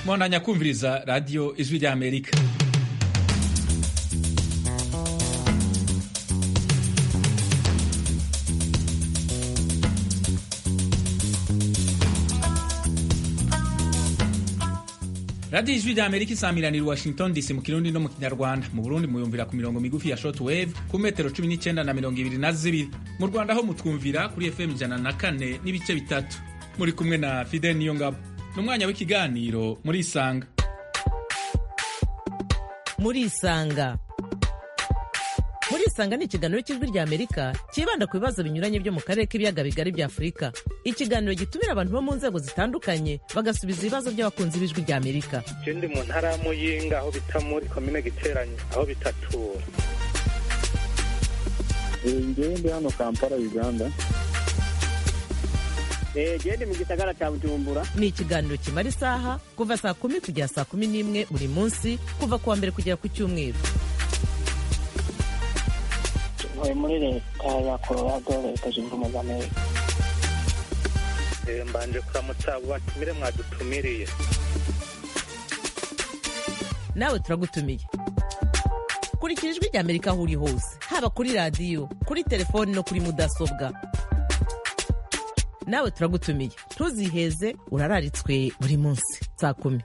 mwandanya kumviriza radiyo ijwi rya amerika radiyo ijwi rya amerika isamiranira washington dc mu kirundi no mu kinyarwanda mu burundi muyumvira ku mirongo migufi ya short wave ku metero 19 na mirongo ibiri na zibiri mu rwanda ho mutwumvira kuri fm ijana na kane n'ibice bitatu muri kumwe na fidel niyongabo ni umwanya w'ikiganiro muri isanga muri isanga muri isanga ni ikiganiro cy'ijwi rya amerika cyibanda ku bibazo binyuranye byo mu karere k'ibiyaga bigari bya afurika ikiganiro gitumira abantu bo mu nzego zitandukanye bagasubiza ibibazo by'abakunzi b'ijwi rya amerika je ndi mu ntara ya muyinga aho bita muri komine giteranyo aho bitatura ngewe ndi hano kampala uganda gende mu gisagara cya bujumbura ni ikiganiro kimara isaha kuva saa kumi kugera saa kumi n'imwe buri munsi kuva ku wa mbere kugera ku cyumweru ntuye muri leta ya colorado leta zunze ubumwe za amerika Eh, mbanje kuramutsa abo batumire mwadutumiriye nawe turagutumiye kurikira ijwi rya amerika aho uri hose haba kuri radiyo kuri telefoni no kuri mudasobwa nawe turagutumiye ntuziheze urararitswe buri munsi saa kumi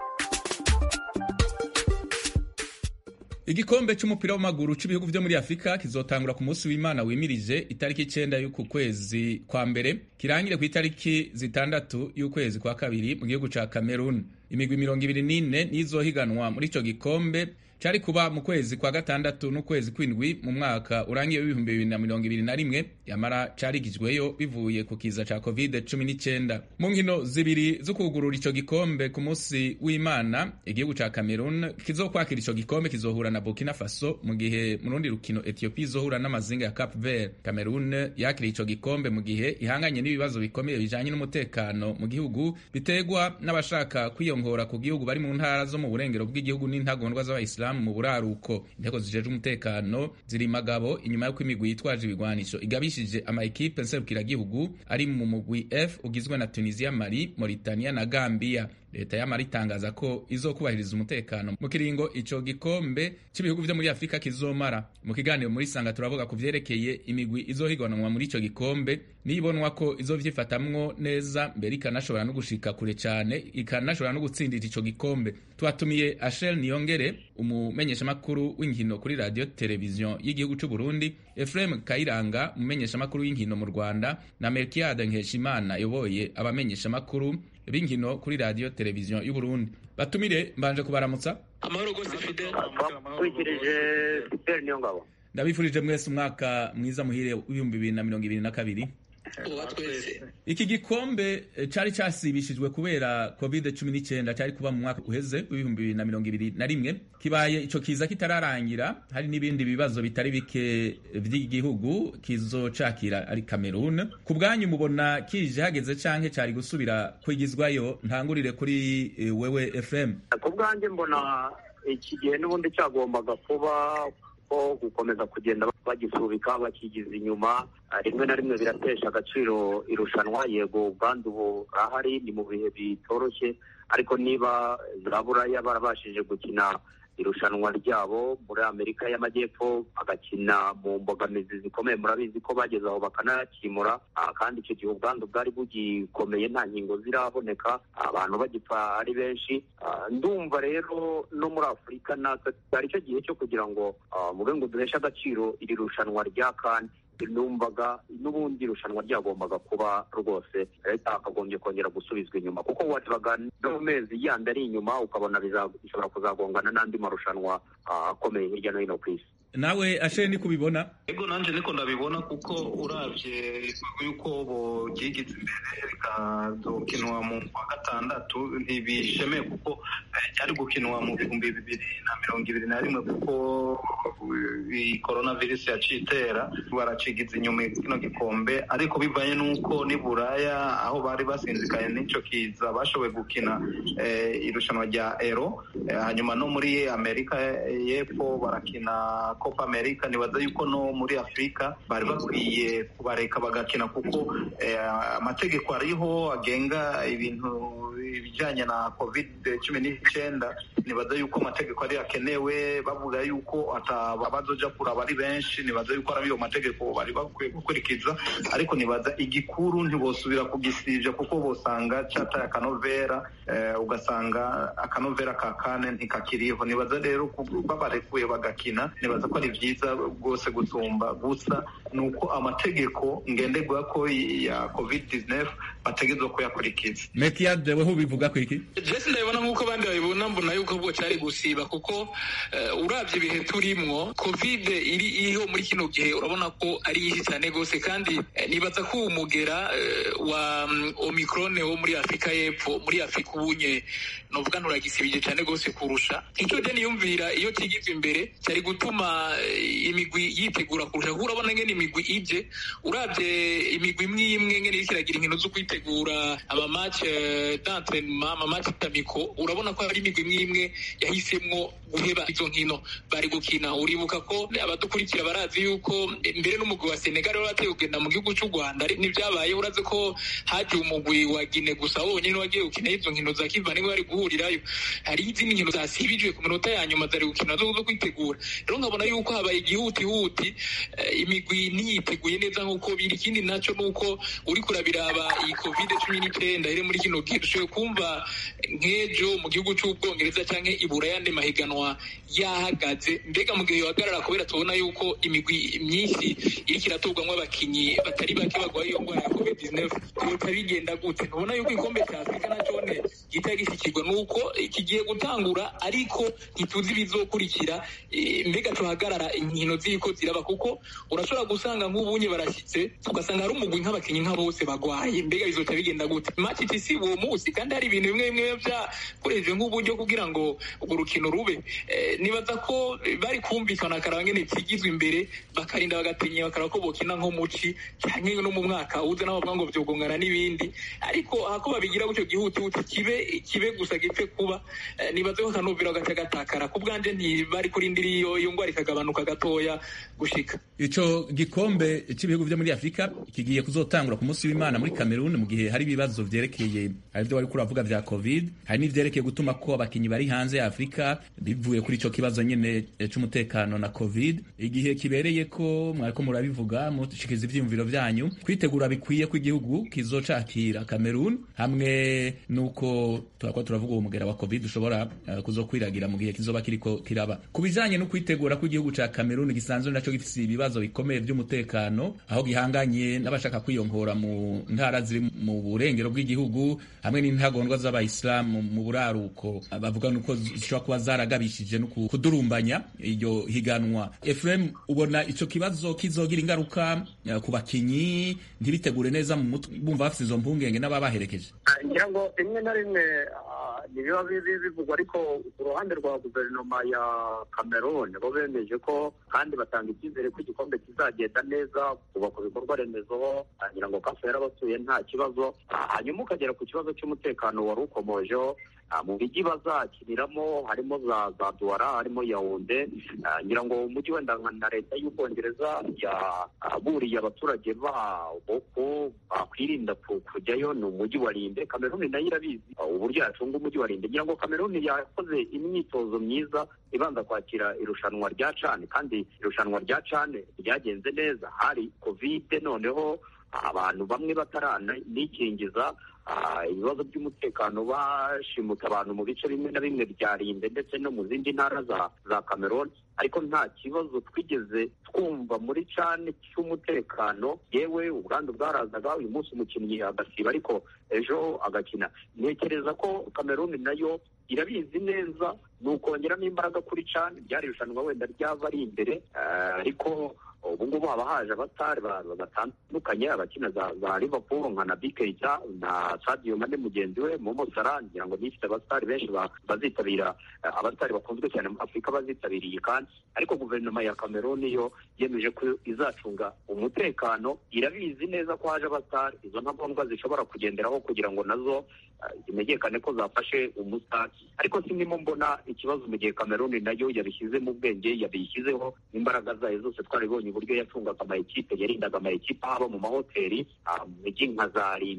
igikombe cy'umupira w'amaguru cy'ibihugu byo muri afurika kizotangura ku munsi w'imana wimirije itariki icyenda y'uku kwezi kwa mbere kirangire ku itariki zitandatu y'ukwezi kwa kabiri mu gihugu ca cameroon imigwi mirongo ibiri n'ine n'izohiganwa muri ico gikombe cyari kuba mu kwezi kwa gatandatu n'ukwezi kw'indwi mu mwaka urangiye w'ibihumbi bibiri na mirongo ibiri na rimwe yamara carigijweyo bivuye ku kiza ca covid cumi n'icyenda mu nkino zibiri zo kugurura ico gikombe ku munsi w'imana igihugu ca cameroon kizokwakira ico gikombe kizohura na burkina faso mu gihe mu rundi rukino ethiopia izohura n'amazinga ya cap vert cameroon yakiriye ico gikombe mu gihe ihanganye n'ibibazo bikomeye bijanye n'umutekano mu gihugu biterwa n'abashaka kwiyongora ku gihugu bari mu ntara zo mu burengero bw'igihugu n'intagondwa z'abayisilamu mu buraruko inteko zijejwe umutekano ziri magabo inyuma y'uko imigwi yitwaje ibigwanisho igabishije ama ekipe nserukiragihugu ari mu mugwi f ugizwe na tunisia mali mauritania na gambia leta y'amara itangaza ko izokubahiriza umutekano mu kiringo ico gikombe cy'ibihugu vyo muri afurika kizomara mu kiganiro muri sanga turavuga ku vyerekeye imigwi izohiganwa muri ico gikombe nibonwa ko izovyifatamwo neza mbere ikanashobora no gushika kure cane ikanashobora no gutsindira ico gikombe twatumiye ashel niyongere umumenyeshamakuru w'inkino kuri radio televiziyo y'igihugu c'u burundi efrem kayiranga umumenyeshamakuru w'inkino mu rwanda na melkiade nkeshimana yoboye abamenyeshamakuru b'inkino kuri radio televiziyo y'u Burundi batumire mbanje kubaramutsa amahoro gose fidel twikirije fidel niyo ngabo ndabifurije mwese umwaka mwiza muhire w'ibihumbi bibiri na mirongo ibiri na kabiri uwa twese iki gikombe eh, cari casibishijwe kubera covid 19 cari kuba mu mwaka uheze w'ibihumbi bibiri na mirongo ibiri na rimwe kibaye ico kiza kitararangira hari n'ibindi bibazo bitari bike vy'igihugu kizocakira ari Cameroon ku bwanyu mubona kije hageze canke cari gusubira kwigizwayo ntangurire kuri eh, wewe FM ku bwanjye mbona iki gihe n'ubundi cyagombaga kuba ko gukomeza kugenda bagisubika bakigiza inyuma rimwe na rimwe biratesha agaciro irushanwa yego ubwandu burahari ni mu bihe bitoroshye ariko niba za buraya barabashije gukina irushanwa ryabo muri amerika y'amajyepfo bagakina mu mbogamizi zikomeye murabizi ko bageze aho bakanakimura kandi icyo gihe ubwandu bwari bugikomeye nta nkingo ziraboneka abantu bagipfa ari benshi ndumva rero no muri afurika natwe cyari cyo gihe cyo kugira ngo mube ngo duheshe agaciro iri rushanwa rya kane numvaga n'ubundi irushanwa ryagombaga kuba rwose leta hakagombye kongera gusubizwa inyuma kuko warebaga no mu mezi yandi ari inyuma ukabona bishobora kuzagongana n'andi marushanwa akomeye hirya no hino ku isi nawe ashe ni kubibona ego nanje niko ndabibona kuko uravye yuko bogyigiza imbere bikazokinwa mu kwa gatandatu ntibishemeye kuko cyari gukinwa mu bihumbi bibiri na mirongo ibiri na rimwe kuko coronavirus yaciye itera baracigiza inyuma kino gikombe ariko bivanye n'uko ni buraya aho bari basinzikaye n'ico kiza bashoboye gukina irushanwa rya ero hanyuma no muri amerika y'epfo barakina copa america nibaza yuko no muri afurika bari bakwiye kubareka bagakina kuko amategeko ariho agenga ibintu ibijyanye na covid cumi n'icyenda nibaza yuko amategeko ari akenewe bavuga yuko abazoja kuraba ari benshi nibaza yuko ari ayo mategeko bari bakwiye gukurikiza ariko nibaza igikuru ntibosubira kugisibya kuko bosanga cyataye akanovera ugasanga akanovera ka kane ntikakiriho nibaza rero babarekuye bagakina nibaza ko ari byiza rwose gusumba gusa ni uko amategeko ngenderwa ko ya covid 19 bategerezwa kuyakurikiza mekiyade weho ubivuga ko iki jesi ndabibona nk'uko abandi babibona mbona yuko bwo cyari gusiba kuko urabye ibihe turimwo covid iri iriho muri kino gihe urabona ko ari nyinshi cyane rwose kandi nibaza ko umugera wa omicron wo muri afurika y'epfo muri afurika ubunye novuga nturagisibije cyane rwose kurusha icyo je niyumvira iyo kigizwe imbere cyari gutuma imigwi yitegura kurusha kuko urabona ngene imigwi ije urabye imigwi imwe imwe ngene iriko iragira inkino zo kwitegura amamatch d'entraînement amamatch tamiko urabona ko hari imigwi imwe imwe yahisemwo guheba izo nkino bari gukina uribuka ko abadukurikira barazi yuko mbere n'umugwi wa Senegal wari wateye kugenda mu gihugu cy'u Rwanda nivyabaye urazi ko haje umugwi wa Guinea gusa wonyene wagiye gukina izo nkino za Kiva niwe bari guhurirayo hari izindi nkino zasibijwe ku minota ya nyuma zari gukina zo kwitegura rero nkabona yuko habaye igihutihuti imigwi ntiyiteguye neza nk'uko biri ikindi naco nuko uri kurabiraba iyi covid cumi n'icyenda iri muri kino gihe dushoboye kumva nk'ejo mu gihugu cy'ubwongereza canke ibura yandi mahiganwa yahagaze mbega mu gihe yohagarara kubera tubona yuko imigwi myinshi iriko iraturwamwo abakinyi batari bake bagwaye iyo ngwara ya covid 19 yoca bigenda gute ntubona yuko igikombe cya afurika nacone gihita gishikirwa nuko kigiye gutangura ariko ntituzi ibizokurikira mbega tuhagarara inkino ziriko ziraba kuko urashobora gusanga nk'ubunye barashyitse ugasanga hari umugwi nk'abakinyi nka bose bagwaye mbega bizoca bigenda gute match tisi uwo munsi kandi hari ibintu bimwe bimwe byakoreshejwe nk'uburyo kugira ngo urwo rukino rube nibaza ko bari kumvikana akaraba ngene kigizwe imbere bakarinda bagatinya bakaraba ko bokina nko muci canke no mu mwaka uze nabo bavuga ngo vyogongana n'ibindi ariko hako babigira gutyo gihutihuti kibe kibe gusa gipfe kuba nibaze ko akanovera gaca gatakara ku bwanje ntibari kurindira iyo iyo ngwara ikagabanuka gatoya gushika ico gikombe c'ibihugu vyo muri afurika kigiye kuzotangura ku munsi w'imana muri cameroon mu gihe hari ibibazo vyerekeye hari ivyo wariko uravuga vya covid hari n'ivyerekeye gutuma ko abakinyi bari hanze ya afurika bivuye kuri ico kibazo nyene c'umutekano na covid igihe kibereye ko mwariko murabivuga mushikiza ivyiyumviro vyanyu kwitegura bikwiye ko igihugu kizocakira cameroon hamwe nuko turakwa turavuga uwo mugera wa covid ushobora uh, kuzokwiragira mu gihe kizoba kiriko kiraba ku bijanye no kwitegura ko igihugu ca cameroon gisanzwe naco gifise ibibazo bikomeye vy'umutekano aho gihanganye n'abashaka kwiyongora mu ntara ziri mu burengero bw'igihugu hamwe n'intagondwa z'abayisilamu mu buraruko bavuga nuko zishobora kuba zaragabishije no kudurumbanya iryo higanwa Efrem ubona ico kibazo kizogira ingaruka uh, ku bakinyi ntibitegure neza mu mutwe bumva bafite izo mpungenge n'ababaherekeje ngira ngo rimwe na rimwe ntibiba bivugwa ariko ku ruhande rwa guverinoma ya cameroon bo bemeje ko kandi batanga icyizere ko igikombe kizagenda neza kubaka ibikorwa remezo ngira ngo kafu yarabasuye nta kibazo hanyuma ukagera ku kibazo cy'umutekano wari ukomojeho mu mijyi bazakiniramo harimo za za duwara harimo yawunde ngira ngo umujyi wenda na leta y'ubwongereza yaburiye abaturage babo ko bakwirinda kujyayo ni umujyi wa rinde kameruni nayo irabizi uburyo yacunga umujyi wa rinde ngira ngo kameruni yakoze imyitozo myiza ibanza kwakira irushanwa rya cane kandi irushanwa rya cane ryagenze neza hari kovide noneho abantu bamwe bataranikingiza ibibazo by'umutekano bashimuta abantu mu bice bimwe na bimwe bya rinde ndetse no mu zindi ntara za za cameroon ariko nta kibazo twigeze twumva muri cane cy'umutekano yewe ubwandu bwarazaga uyu munsi umukinnyi agasiba ariko ejo agakina ntekereza ko cameroon nayo irabizi neza ni ukongeramo imbaraga kuri cane ryari irushanwa wenda ryaba ari imbere ariko ubu ngubu haba haje abatari batandukanye abakina za liverpool nka na bikeita na sadio mane mugenzi we momo salah ngira ngo nifite abasitari benshi bazitabira abasitari bakunzwe cyane muri afurika bazitabiriye kandi ariko guverinoma ya cameroon yo yemeje ko izacunga umutekano irabizi neza ko haje abasitari izo ntagombwa zishobora kugenderaho kugira ngo nazo zimenyekane ko zafashe umusitari ariko sindimo mbona ikibazo mu gihe cameroon nayo yabishyize mu bwenge yabishyizeho imbaraga zayo zose twaribonye uburyo yacungaga amayikipe yarindaga amayikipe haba mu mahoteli mu mijyi nka za rimbe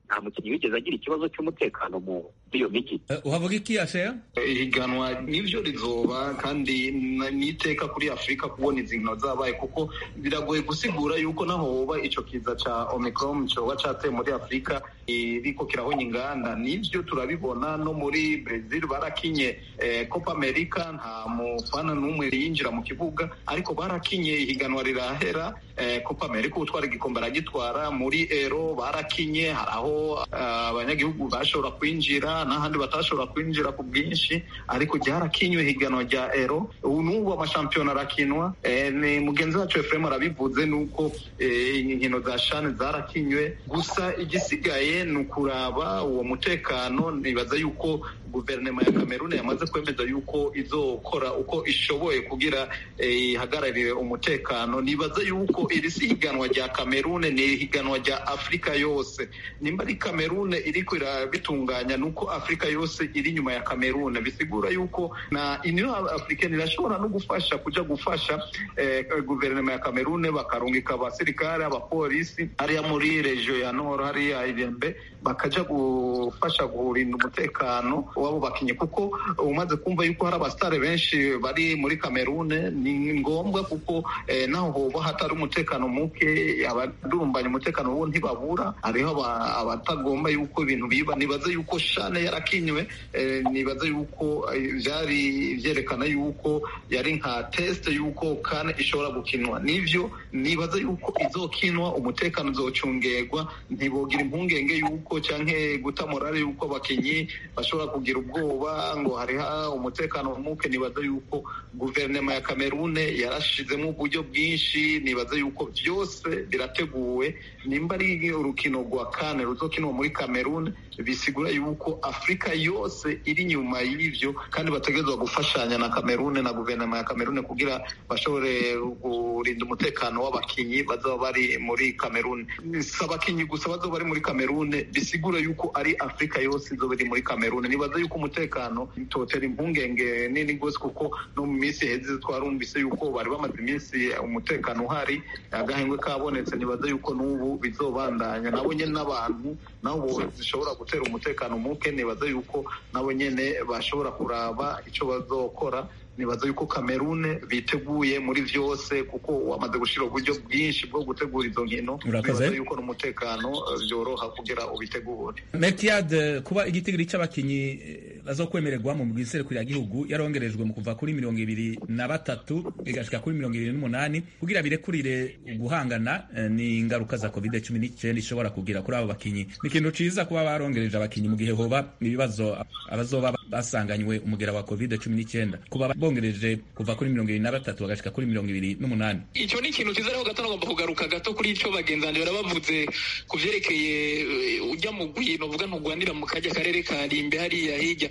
nta mukinnyi wigeze agira ikibazo cy'umutekano muri iyo mijyi uhavuga iki ashera ihiganwa nivyo rizoba kandi n'iteka kuri afurika kubona izi nkino zabaye kuko biragoye gusigura yuko naho hoba ico kiza ca omicron coba cateye muri afurika iriko kirahonya inganda nivyo turabibona no muri brazil barakinye eh, copa america nta mufana n'umwe yinjira mu kibuga ariko barakinye ihiganwa rirahera eh, copa america utwara igikombe aragitwara muri ero barakinye hari aho abanyagihugu uh, bashobora kwinjira n'ahandi batashobora kwinjira ku bwinshi ariko ryarakinywe ihiganwa rya ero ubu n'ubu amashampiyona arakinwa eh, ni mugenzi wacu efuremu arabivuze nuko eh, inkino za shane zarakinywe gusa igisigaye ni ukuraba uwo mutekano nibaza yuko guverinoma ya kameruni yamaze kwemeza yuko izokora uko ishoboye kugira ihagararire umutekano nibaza yuko iri si ihiganwa rya kamerune ni ihiganwa rya afurika yose nimba ari kamerune iriko irabitunganya ni uko afurika yose iri inyuma ya kamerune bisigura yuko na union africaine irashobora no gufasha kuja gufasha eh, guverinoma ya kamerune bakarungika abasirikare abapolisi hariya muri regio ya nord hariya irembe bakaja gufasha kurinda umutekano wabo bakinyi kuko umaze kumva yuko hari abasitare benshi bari muri kamerune ni ngombwa kuko eh, naho hoba hatari umutekano muke abadurumbanya umutekano wo ntibabura hariho abatagomba yuko ibintu biba nibaza yuko shane yarakinywe eh, nibaza yuko vyari vyerekana yuko yari nka test yuko kane ishobora gukinwa nivyo nibaza yuko izokinwa umutekano uzocungerwa ntibogira impungenge yuko canke guta morale yuko abakinyi bashobora kugira ubwoba ngo hariho umutekano muke nibaza yuko guverinoma ya kamerune yarashizemo uburyo bwinshi nibaza yuko byose birateguwe nimba ari urukino rwa kane ruzokinwa muri kamerune bisigura yuko afurika yose iri inyuma y'ivyo kandi bategerezwa gufashanya na kamerune na guverinoma ya kamerune kugira bashobore kurinda umutekano w'abakinyi bazaba bari muri kamerune si abakinyi gusa bazaba bari muri kamerune bisigura yuko ari afurika yose izoba iri muri kamerune nibaza yuko umutekano totera impungenge nini rwose kuko no mu minsi heze twarumvise yuko bari bamaze iminsi umutekano uhari agahengwe kabonetse nibaza yuko n'ubu bizobandanya nabo nyene n'abantu nabo zishobora gutera umutekano muke nibaza yuko nabo nyene bashobora kuraba ico bazokora nibaza yuko kamerune biteguye muri vyose kuko wamaze gushira uburyo bwinshi bwo gutegura izo nkino nibaza yuko n'umutekano vyoroha kugira ubitegure metiad kuba igitigiri c'abakinyi bazokwemererwa mu bwiserukira gihugu yarongerejwe mu kuva kuri mirongo ibiri na batatu igashika kuri mirongo ibiri n'umunani kugira birekurire guhangana ni ingaruka za covid cumi n'icyenda ishobora kugira kuri abo bakinyi ni ikintu ciza kuba barongereje abakinyi mu gihe hoba ibibazo abazoba basanganywe umugera wa covid cumi n'icyenda kuba bongereje kuva kuri mirongo ibiri na batatu bagashika kuri mirongo ibiri n'umunani icyo ni ikintu cyiza ariko gato nagomba kugaruka gato kuri icyo bagenzi banjye barabavuze ku vyerekeye ujya mu gwino uvuga ntugwanira mu kajya karere ka rimbe hariya hirya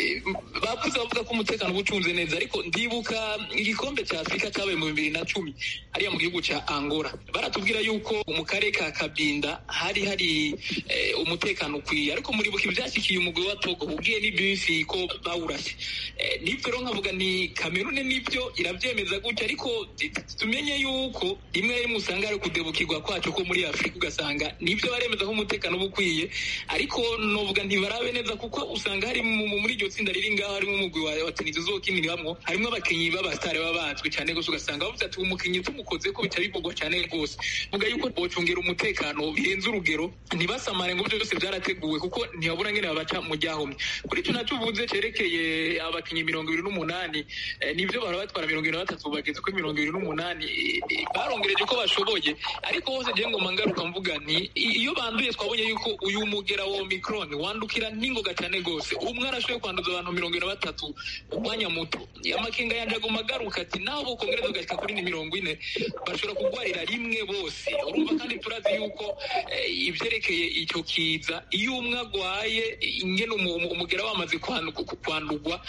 bavuze bavuga ko umutekano uba ucunze neza ariko ndibuka igikombe cya afurika cyabaye mu bibiri na cumi hariya mu gihugu cya angola baratubwira yuko mu karere ka kabinda hari hari umutekano ukwiye ariko muribuka ivyashyikiye umugwi wa togo ubwiye ni bisi ko bawurashe nibyo rero nkavuga ni kamerune nibyo irabyemeza gutya ariko tumenye yuko rimwe na rimwe usanga hari kudebukirwa kwacu ko muri afurika ugasanga nibyo baremeza ko umutekano uba ukwiye ariko novuga ntibarabe neza kuko usanga hari muri iryo tsinda riri ngaho harimo umugwi wa tenisi uzokinirwamwo harimo abakinyi b'abasitari baba bazwi cyane gusa ugasanga bavuze ati umukinyi tumukoze ko bica bivugwa cyane rwose vuga yuko bocungera umutekano birenze urugero ntibasamare ngo byose byarateguwe kuko ntibabura ngene babaca mu ryahomye kuri icyo nacyo uvuze cerekeye abakinyi mirongo ibiri n'umunani nibyo bahora batwara mirongo ibiri na batatu bageze kuri mirongo ibiri n'umunani barongereje ko bashoboye ariko hose ngiye ngoma ngaruka mvuga nti iyo banduye twabonye yuko uyu mugera wa omicron wandukira n'ingoga cyane rwose umwe arashoboye kwanduza abantu mirongo ibiri na batatu umwanya muto amakinga yanje aguma agaruka ati naho bokongereza bagashika kuri ni mirongo ine bashobora kugwarira rimwe bose urumva kandi turazi yuko ivyerekeye icyo kiza iyo umwe agwaye ingene umugera wamaze kwandurwa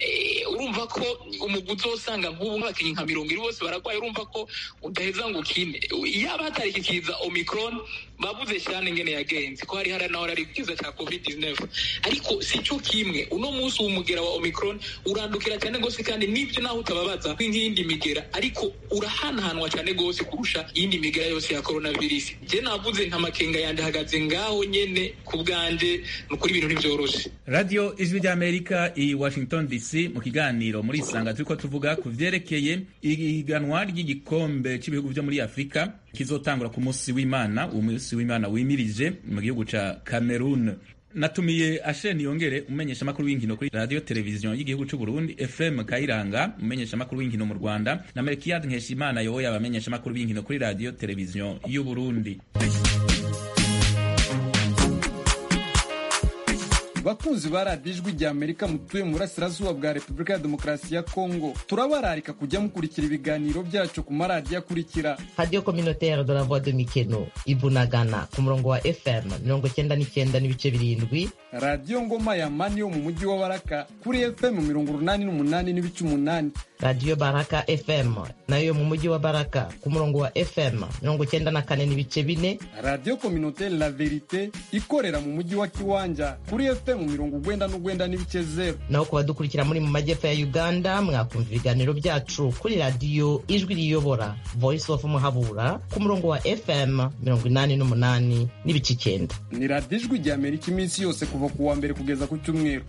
urumva ko umugwi uzosanga nk'ubu nk'abakinyi nka mirongo ine bose baragwaye urumva ko udaheza ngo ukine yaba hatari iki kiza omicron bavuze cyane ingene yagenze ko hari hari naho ari ikiza cya covid 19 ariko si cyo kimwe kimwe uno munsi uwo mugera wa omicron urandukira cyane gose kandi nibyo naho utababaza nk'iyindi migera ariko urahanahanwa cyane gose kurusha iyindi migera yose ya coronavirus je navuze nka makenga yanje hagaze ngaho nyene ku bwanje ni ukuri ibintu ntibyoroshe radio ijwi ry'amerika i washington dc mu kiganiro muri isanga turiko tuvuga ku vyerekeye ihiganwa ry'igikombe cy'ibihugu vyo muri afurika kizotangura ku munsi w'imana uwo munsi w'imana wimirije mu gihugu ca cameroon natumiye asheni yongere umenyesha amakuru w'inkino kuri radio televiziyo y'igihugu c'u Burundi FM Kayiranga umenyesha amakuru w'inkino mu Rwanda na Melkiyad Nkeshimana yoboye abamenyesha amakuru w'inkino kuri radio televiziyo y'u Burundi bakunzi ba radiyo ijwi rya amerika mutuye mu burasirazuba bwa repubulika ya demokarasi ya kongo turabararika kujya mukurikira ibiganiro byacu ku maradiyo akurikira radio communautaire de la voix de mikeno ibunagana ku murongo wa fm mirongo cyenda n'icyenda n'ibice birindwi radiyo ngoma ya mani yo mu mujyi wa baraka kuri fm mirongo urunani n'umunani n'ibice umunani radiyo baraka fm nayo yo mu mujyi wa baraka ku murongo wa fm mirongo cyenda na kane n'ibice bine radiyo communautaire la verite ikorera mu mujyi wa kiwanja kuri fm mirongo ugwenda n'ugwenda n'ibice zero naho ku badukurikira muri mu majyepfo ya uganda mwakumva ibiganiro byacu kuri radiyo ijwi riyobora voice of muhabura ku murongo wa fm mirongo inani n'umunani n'ibice icyenda ni radiyo ijwi rya amerika iminsi yose kuva ku wa mbere kugeza ku cyumweru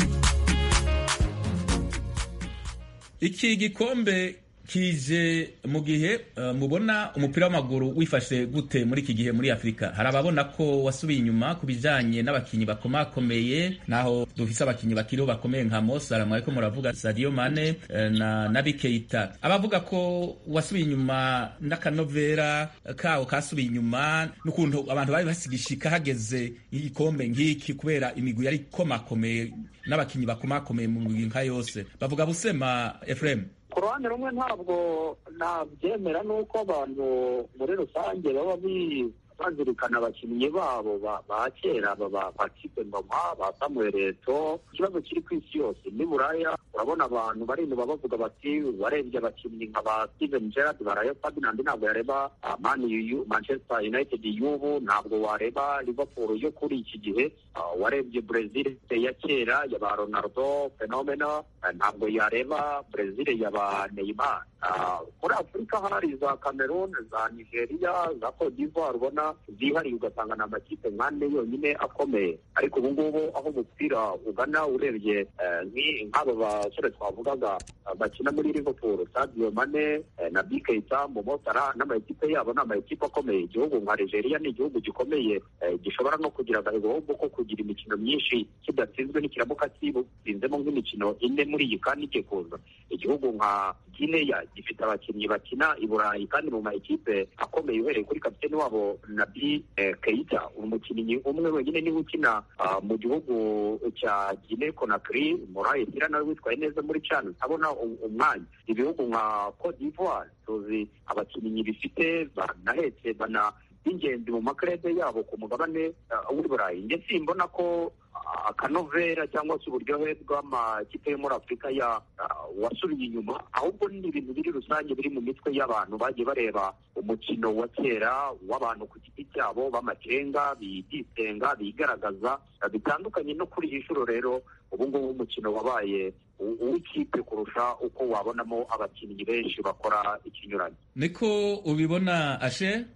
iki gikombe kije mu gihe uh, mubona umupira w'amaguru wifashe gute muri iki gihe muri afurika hari ababona ko wasubiye inyuma ku bijanye n'abakinyi bakomakomeye naho dufise abakinyi bakiriho bakomeye nka Mosala mwariko muravuga Sadio Mane uh, na Naby Keita abavuga ko wasubiye inyuma n'akanovera kawo kasubiye inyuma n'ukuntu abantu bari basigishika hageze igikombe nk'iki kubera imigwi yari ikomakomeye n'abakinyi bakomakomeye mu migwi nka yose bavuga busema Ephraim ku ruhande rumwe ntabwo nabyemera n'uko abantu muri rusange baba bazirikana abakinnyi babo ba kera ba kipe ngoma ba samuel eto ikibazo kiri ku isi yose ni buraya urabona abantu bari inyuma bavuga bati barebye abakinnyi nka ba steven gerard baraya ferdinand ntabwo yareba man manchester united y'ubu ntabwo wareba liverpool yo kuri iki gihe warebye brazil ya kera ya ba ronaldo fenomena ntabwo yareba brazil ya ba neymar muri afurika hari za cameroon za nigeria za cote d'ivoire ubona zihariye ugasanga ni amakipe nk'ane yonyine akomeye ariko ubu ngubu aho umupira ugana urebye nk'aba basore twavugaga bakina muri liverpool sadio mane na bikeita momotara n'amakipe yabo ni amakipe akomeye igihugu nka nigeria ni igihugu gikomeye gishobora no kugira agahombo ko kugira imikino myinshi kidatsinzwe n'ikiramuka kitsinzemo nk'imikino ine muri iyi kandi igiye kuza igihugu nka gineya gifite abakinnyi bakina i burayi kandi mu makipe akomeye uhereye kuri kapiteni wabo nabi keita umukinnyi umwe wenyine niwe ukina mu gihugu cya gine konakiri morayi sira nawe witwaye neza muri cani abona umwanya ibihugu nka cote d'ivoire tuzi abakinnyi bifite banahetse bana b'ingenzi mu makarede yabo ku mugabane w'i burayi ndetse mbona ko akanovera cyangwa se uburyohe bw'amakipe yo muri afurika ya wasubiye inyuma ahubwo ni ibintu biri rusange biri mu mitwe y'abantu bagiye bareba umukino wa kera w'abantu ku giti cyabo b'amakenga bidisenga bigaragaza bitandukanye no kuri iyi nshuro rero ubu ngubu umukino wabaye uw'ikipe kurusha uko wabonamo abakinnyi benshi bakora ikinyuranye niko ubibona ashe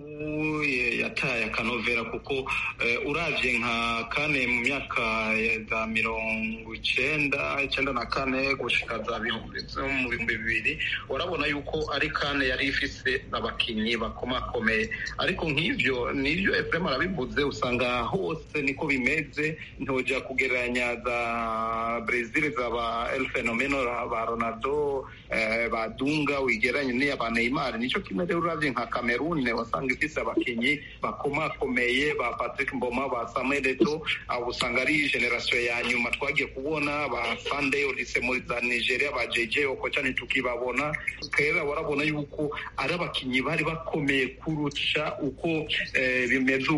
yataye akanovera kuko urabye nka kane mu myaka za mirongo icyenda icyenda na kane gushika za bihumbi mu bihumbi bibiri urabona yuko ari kane yari ifise abakinnyi bakomakomeye ariko nk'ibyo nibyo efuremu arabivuze usanga hose niko bimeze ntojya kugereranya za brezil za ba el fenomeno ba ronaldo ba dunga wigeranye n'iya ba neymar nicyo kimwe rero urabye nka kamerune wasanga ifise abakinnyi bakomakomeye ba patrick mboma ba samuel eto abo usanga ari generasiyo ya nyuma twagiye kubona ba sande olise muri za nigeria ba jj okoca ntitukibabona kera warabona yuko ari abakinnyi bari bakomeye kurusha uko bimeze ubu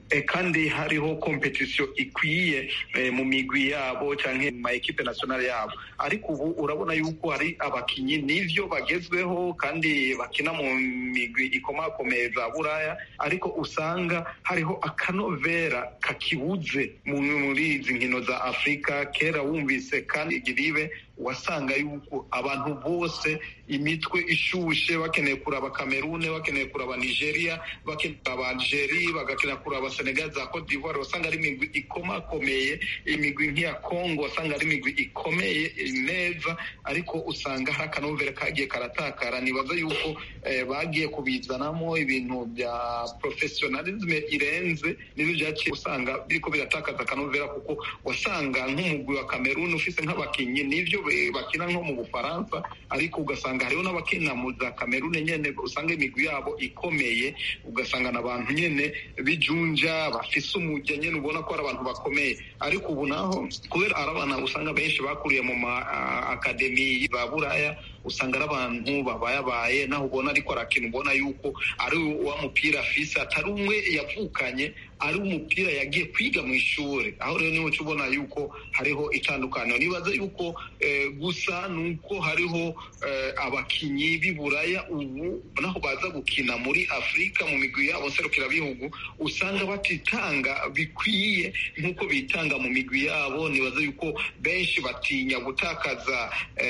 kandi hariho kompetisiyo ikwiye mu migwi yabo cyangwa mu ma ekipe nasiyonari yabo ariko ubu urabona yuko hari abakinnyi n'ibyo bagezweho kandi bakina mu migwi ikomakomeye za buraya ariko usanga hariho akanovera kakibuze muri izi nkino za afurika kera wumvise kandi igiribe wasanga yuko abantu bose imitwe ishushe bakeneye kuraba kamerune bakeneye kuraba nigeria bakeneye kuraba algeri bagakenera kuraba senegal za cote d'ivoire wasanga ari imigwi ikomakomeye imigwi nk'iya congo wasanga ari imigwi ikomeye neza ariko usanga hari akanovera kagiye karatakara nibaza yuko eh, bagiye kubizanamo ibintu bya professionalisme irenze nibyo byaciye usanga biriko biratakaza akanovera kuko wasanga nk'umugwi wa kamerune ufise nk'abakinnyi nivyo bakina nko mu bufaransa ariko ugasanga hariho n'abakina mu za kamerune nyene usanga imigwi yabo ikomeye ugasanga n'abantu nyene bijunja bafise umujya nyene ubona ko ari abantu bakomeye ariko ubu naho kubera ari abana usanga benshi bakuriye mu ma akademi za buraya usanga ari abantu babayabaye naho ubona ariko arakina ubona yuko ari wa mupira afise atari umwe yavukanye ari umupira yagiye kwiga mu ishuri aho rero niho ubona yuko hariho itandukaniro nibaza yuko gusa ni uko hariho abakinnyi b'i buraya ubu naho baza gukina muri afurika mu migwi yabo nserukirabihugu usanga batitanga bikwiye nk'uko bitanga mu migwi yabo nibaza yuko benshi batinya gutakaza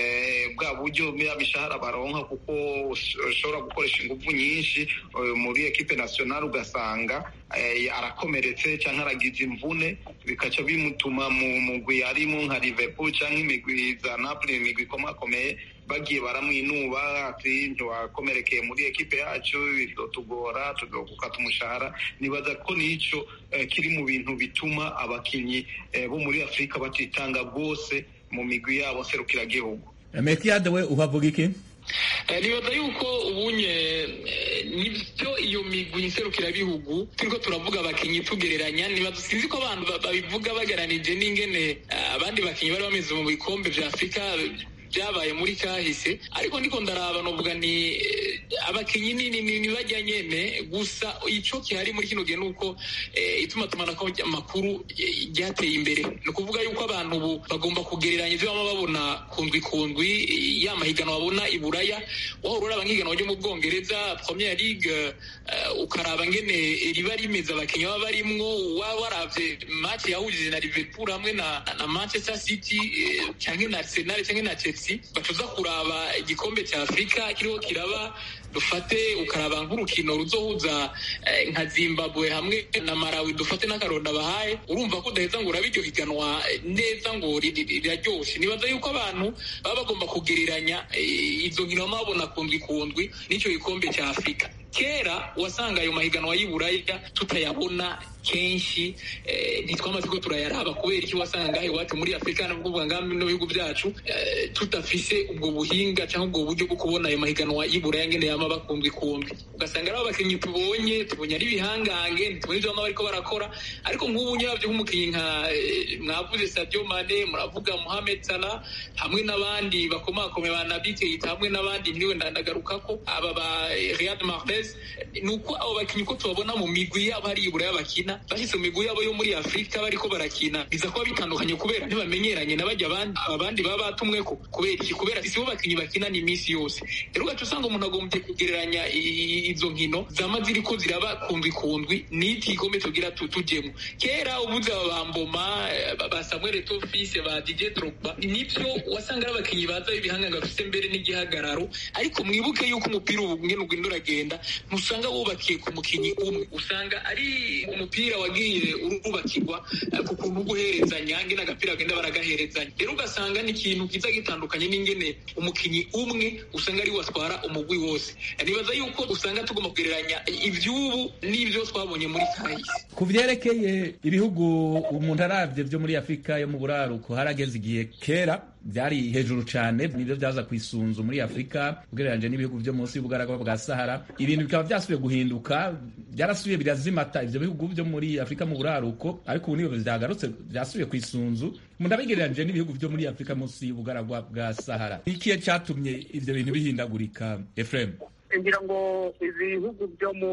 bwa buryo ya mishahara baronka kuko ushobora gukoresha ingufu nyinshi muri ekipe nasiyonari ugasanga arakomeretse cyangwa aragize imvune bikaca bimutuma mu mugwi arimo nka liverpool cyangwa imigwi za napoli imigwi ikomakomeye bagiye baramwinuba ati ntiwakomerekeye muri ekipe yacu bizotugora tugukata umushahara nibaza ko nico kiri mu bintu bituma abakinnyi bo muri afurika batitanga rwose mu migwi yabo serukiragihugu metiyade we uhavuga iki nibaza yuko ubunye nibyo iyo migwi nserukirabihugu turiko turavuga abakinnyi tugereranya nibaza sinzi ko abantu babivuga bageranije n'ingene abandi bakinnyi bari bameze mu bikombe vya afurika byabaye muri kahise ariko ndiko ndaraba novuga ni abakinyi nini ni bajya nyene gusa ico kihari muri kino gihe nuko ituma tumanako amakuru ryateye imbere ni ukuvuga yuko abantu ubu bagomba kugereranya ivyo bama babona kundwi kundwi ya mahiganwa babona i buraya wahora uraba nk'ihiganwa ryo mu bwongereza premier league ukaraba ngene riba rimeze abakinyi baba barimwo waba waravye match yahujije na liverpool hamwe na, na manchester city canke na arsenal canke na chelsea bacuza kuraba igikombe cya afurika kiriho kiraba dufate ukaraba nk'urukino ruzohuza nka zimbabwe hamwe na marawi dufate n'akaronda bahaye urumva ko udaheza ngo urabe iryo higanwa neza ngo riraryoshe nibaza yuko abantu baba bagomba kugereranya izo nkino baba babona kundwi kundwi n'icyo gikombe cya afurika kera wasanga ayo mahiganwa y'iburaya tutayabona kenshi ntitwamaze ko turayaraba kubera iki wasanga ngaho iwacu muri afurika n'ubwo ngaho no bihugu byacu tudafise ubwo buhinga cyangwa ubwo buryo bwo kubona ayo mahiganwa y'iburaya ngene yama bakundwi kundwi ugasanga ari abakinnyi tubonye tubonye ari ibihangange ntitubonye ibyo bama bariko barakora ariko nk'ubu nyabyo nk'umukinnyi nka mwavuze Sadio Mane muravuga Mohamed Salah hamwe n'abandi bakomakomeye ba Naby Keita hamwe n'abandi ndiwe ndagaruka ko aba ba Riyad Mahrez ni uko abo bakinnyi ko tubabona mu migwi yabo hari iburaya bakina bashyize mu migwi yabo yo muri afurika bariko barakina biza kuba bitandukanye kubera ntibamenyeranye na bajya abandi baba batumwe ko kubera iki kubera si bo bakinnyi bakina ni iminsi yose rero ugaca usanga umuntu agombye kugereranya izo nkino zama ziriko ziraba kundwi kundwi n'iki gikombe tugira tujemo kera ubuze aba bamboma ba samuel etofise ba dj drogba nibyo wasanga ari abakinnyi baza b'ibihanganga bafite mbere n'igihagararo ariko mwibuke yuko umupira ubu ngene ugenda uragenda ntusanga wubakiye ku mukinnyi umwe usanga ari umupira wagiye urubakirwa ku kuntu guherezanya ngene agapira bagenda baragaherezanya rero ugasanga ni ikintu kiza gitandukanye n'ingene umukinnyi umwe usanga ari watwara umugwi wose nibaza yuko usanga tugomba kugereranya ivy'ubu n'ivyo twabonye muri kahise ku vyerekeye ibihugu umuntu aravye vyo muri afurika yo mu buraruko harageze igihe kera byari hejuru cyane nibyo byaza ku isunzu muri afurika ugereranyije n'ibihugu byo munsi y'ubugaragwa bwa sahara ibintu bikaba byasubiye guhinduka byarasubiye birazimata ivyo bihugu byo muri afurika mu buraruko ariko ubu nibyo byagarutse byasubiye ku isunzu umuntu abigereranyije n'ibihugu byo muri afurika munsi y'ubugaragwa bwa sahara ikihe cyatumye ivyo bintu bihindagurika efuremu ngira ngo ibihugu byo mu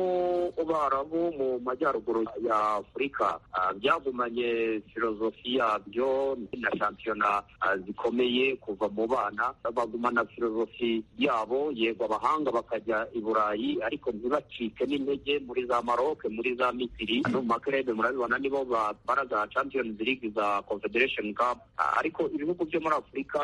barabu mu majyaruguru ya afurika byagumanye filozofi yabyo na shampiyona zikomeye kuva mu bana bagumana filozofi yabo yego abahanga bakajya i burayi ariko ntibacike n'intege muri za maroc muri za misiri no mu makerebe murabibona nibo batwara za champions league za confederation cup ariko ibihugu byo muri afurika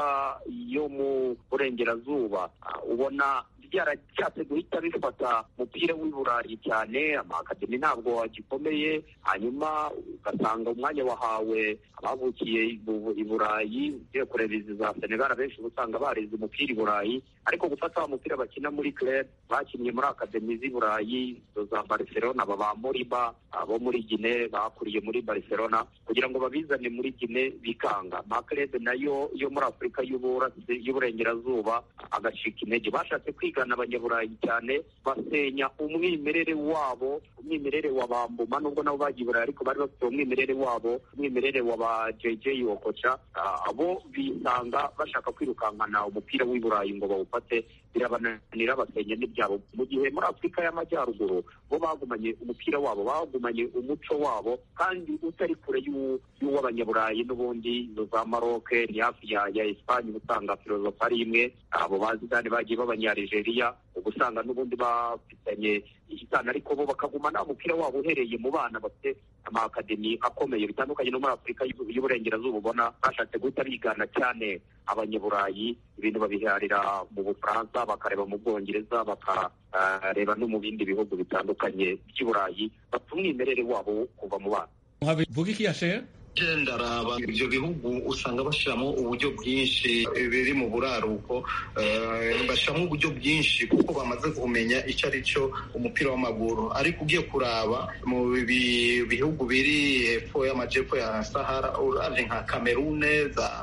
yo mu burengerazuba ubona byaracyatse guhita bifata umupira w'i burayi cyane amakademi ntabwo agikomeye hanyuma ugasanga umwanya wahawe abavukiye i burayi ugiye kureba izi za senegal abenshi uba usanga barize umupira i burayi ariko gufata wa mupira bakina muri club bakinnye muri akademi z'i burayi za barcelona baba moriba abo muri gine bakuriye muri barcelona kugira ngo babizane muri gine bikanga amaklebe nayo yo muri afurika y'uburengerazuba agacika intege bashatse kwigana abanyaburayi cyane basenya umwimerere wabo umwimerere wa bambuma nubwo nabo bagiye burayi ariko bari bafite umwimerere wabo umwimerere wa ba jj okoca abo bisanga bashaka kwirukankana umupira w'i burayi ngo bawufate birabananira basenya n'ibyabo mu gihe muri afurika y'amajyaruguru bo bagumanye umupira wabo bagumanye umuco wabo kandi utari kure y'uw'abanyaburayi n'ubundi za maroke ni hafi ya ya esipanye uba usanga filozofi ari imwe abo bazidani bagiye b'abanyarigeria uba usanga n'ubundi bafitanye isitani ariko bo bakagumana umupira wabo uhereye mu bana bafite amakademi akomeye bitandukanye no muri afurika y'uburengerazuba ubona bashatse guhita bigana cyane abanyaburayi ibintu babiharira mu bufaransa bakareba mu bwongereza bakareba no mu bindi bihugu bitandukanye by'i burayi bafite umwimerere wabo kuva mu bana vuga iki yashere ndaraba ibyo bihugu usanga bashyiramo uburyo bwinshi biri mu buraruko bashyiramo uburyo bwinshi kuko bamaze kumenya icyo ari cyo umupira w'amaguru ariko ugiye kuraba mu bihugu biri hepfo y'amajyepfo ya sahara uraje nka kamerune za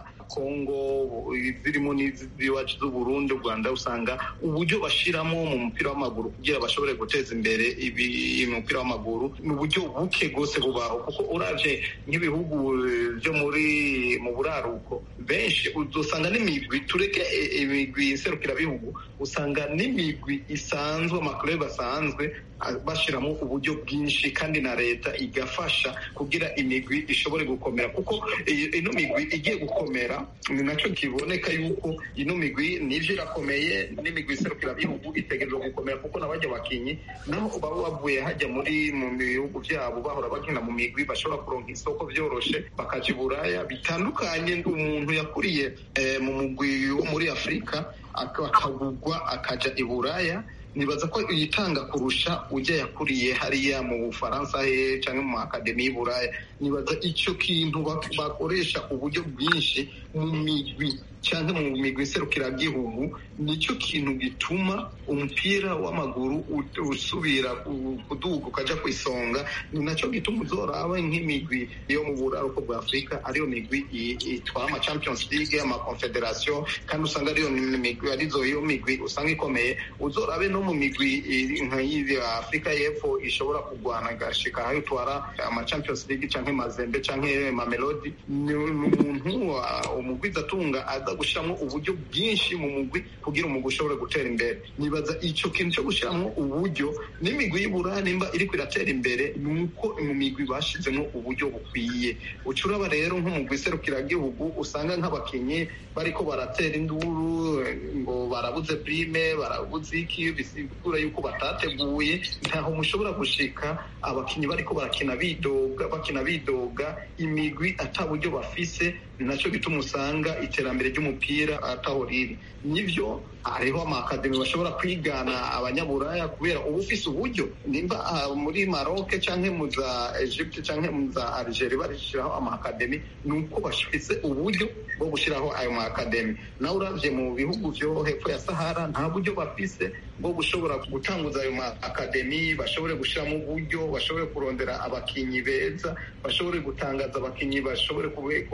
kongo zirimo n'iziwacu z'uburundi u rwanda usanga uburyo bashyiramo mu mupira w'amaguru kugira bashobore guteza imbere umupira w'amaguru ni uburyo buke rwose bubaho kuko uraje nk'ibihugu byo muri mu buraruko benshi usanga n'imigwi tureke imigwi iserukirabihugu usanga n'imigwi isanzwe amakurebe asanzwe bashyiramo uburyo bwinshi kandi na leta igafasha kugira imigwi ishobore gukomera kuko ino migwi igiye gukomera ni nacyo kiboneka yuko ino migwi nibyo irakomeye n'imigwi iserukirabihugu itegerezwa gukomera kuko n'abajya bakinnyi naho baba bavuye hajya muri mu bihugu byabo bahora bakina mu migwi bashobora kuronka isoko byoroshye bakajya i buraya bitandukanye umuntu yakuriye mu mugwi wo muri afurika akagugwa akajya i buraya nibaza ko yitanga kurusha ujya yakuriye hariya mu bufaransa he cyangwa mu akademi y'uburaya nibaza icyo kintu bakoresha uburyo bwinshi mu migwi cyangwa mu migwi iserukiragihugu nicyo kintu gituma umupira w'amaguru usubira kuduga ukajya ku isonga ni nacyo gituma uzoraba nk'imigwi yo mu buraruko bwa afurika ariyo migwi itwara ama champions league ama confederation kandi usanga ariyo migwi arizo iyo migwi usanga ikomeye uzorabe no mu migwi nk'iyi afurika y'epfo ishobora kurwana igashika aho itwara ama champions league cyangwa mazembe cyangwa mamelodi ni umuntu umugwiza atunga aza gushyiramo uburyo bwinshi mu mugwi kugira umugwi ushobore gutera imbere nibaza icyo kintu cyo gushyiramo uburyo n'imigwi y'ibura nimba iri iratera imbere ni uko mu migwi bashyizemo uburyo bukwiye ucuraba rero nk'umugwi iserukiragihugu usanga nk'abakinnyi bariko baratera induru ngo barabuze prime barabuze iki bisigura yuko batateguye ntaho mushobora gushika abakinnyi bariko barakina bidoga bakina bidoga imigwi ata buryo bafise ni nacyo gituma usanga iterambere ry'umupira ataho riri nibyo hariho amakademi bashobora kwigana abanyaburaya kubera uba ufise uburyo nimba muri maroc cyangwa mu za egypte cyangwa mu za algeria bashyiraho amakademi ni uko bafise uburyo bwo gushyiraho ayo makademi nawe uravye mu bihugu vyo hepfo ya sahara nta buryo bafise bwo gushobora gutanguza ayo makademi bashobore gushyiramo uburyo bashobore kurondera abakinyi beza bashobore gutangaza abakinyi bashobore kumenyekana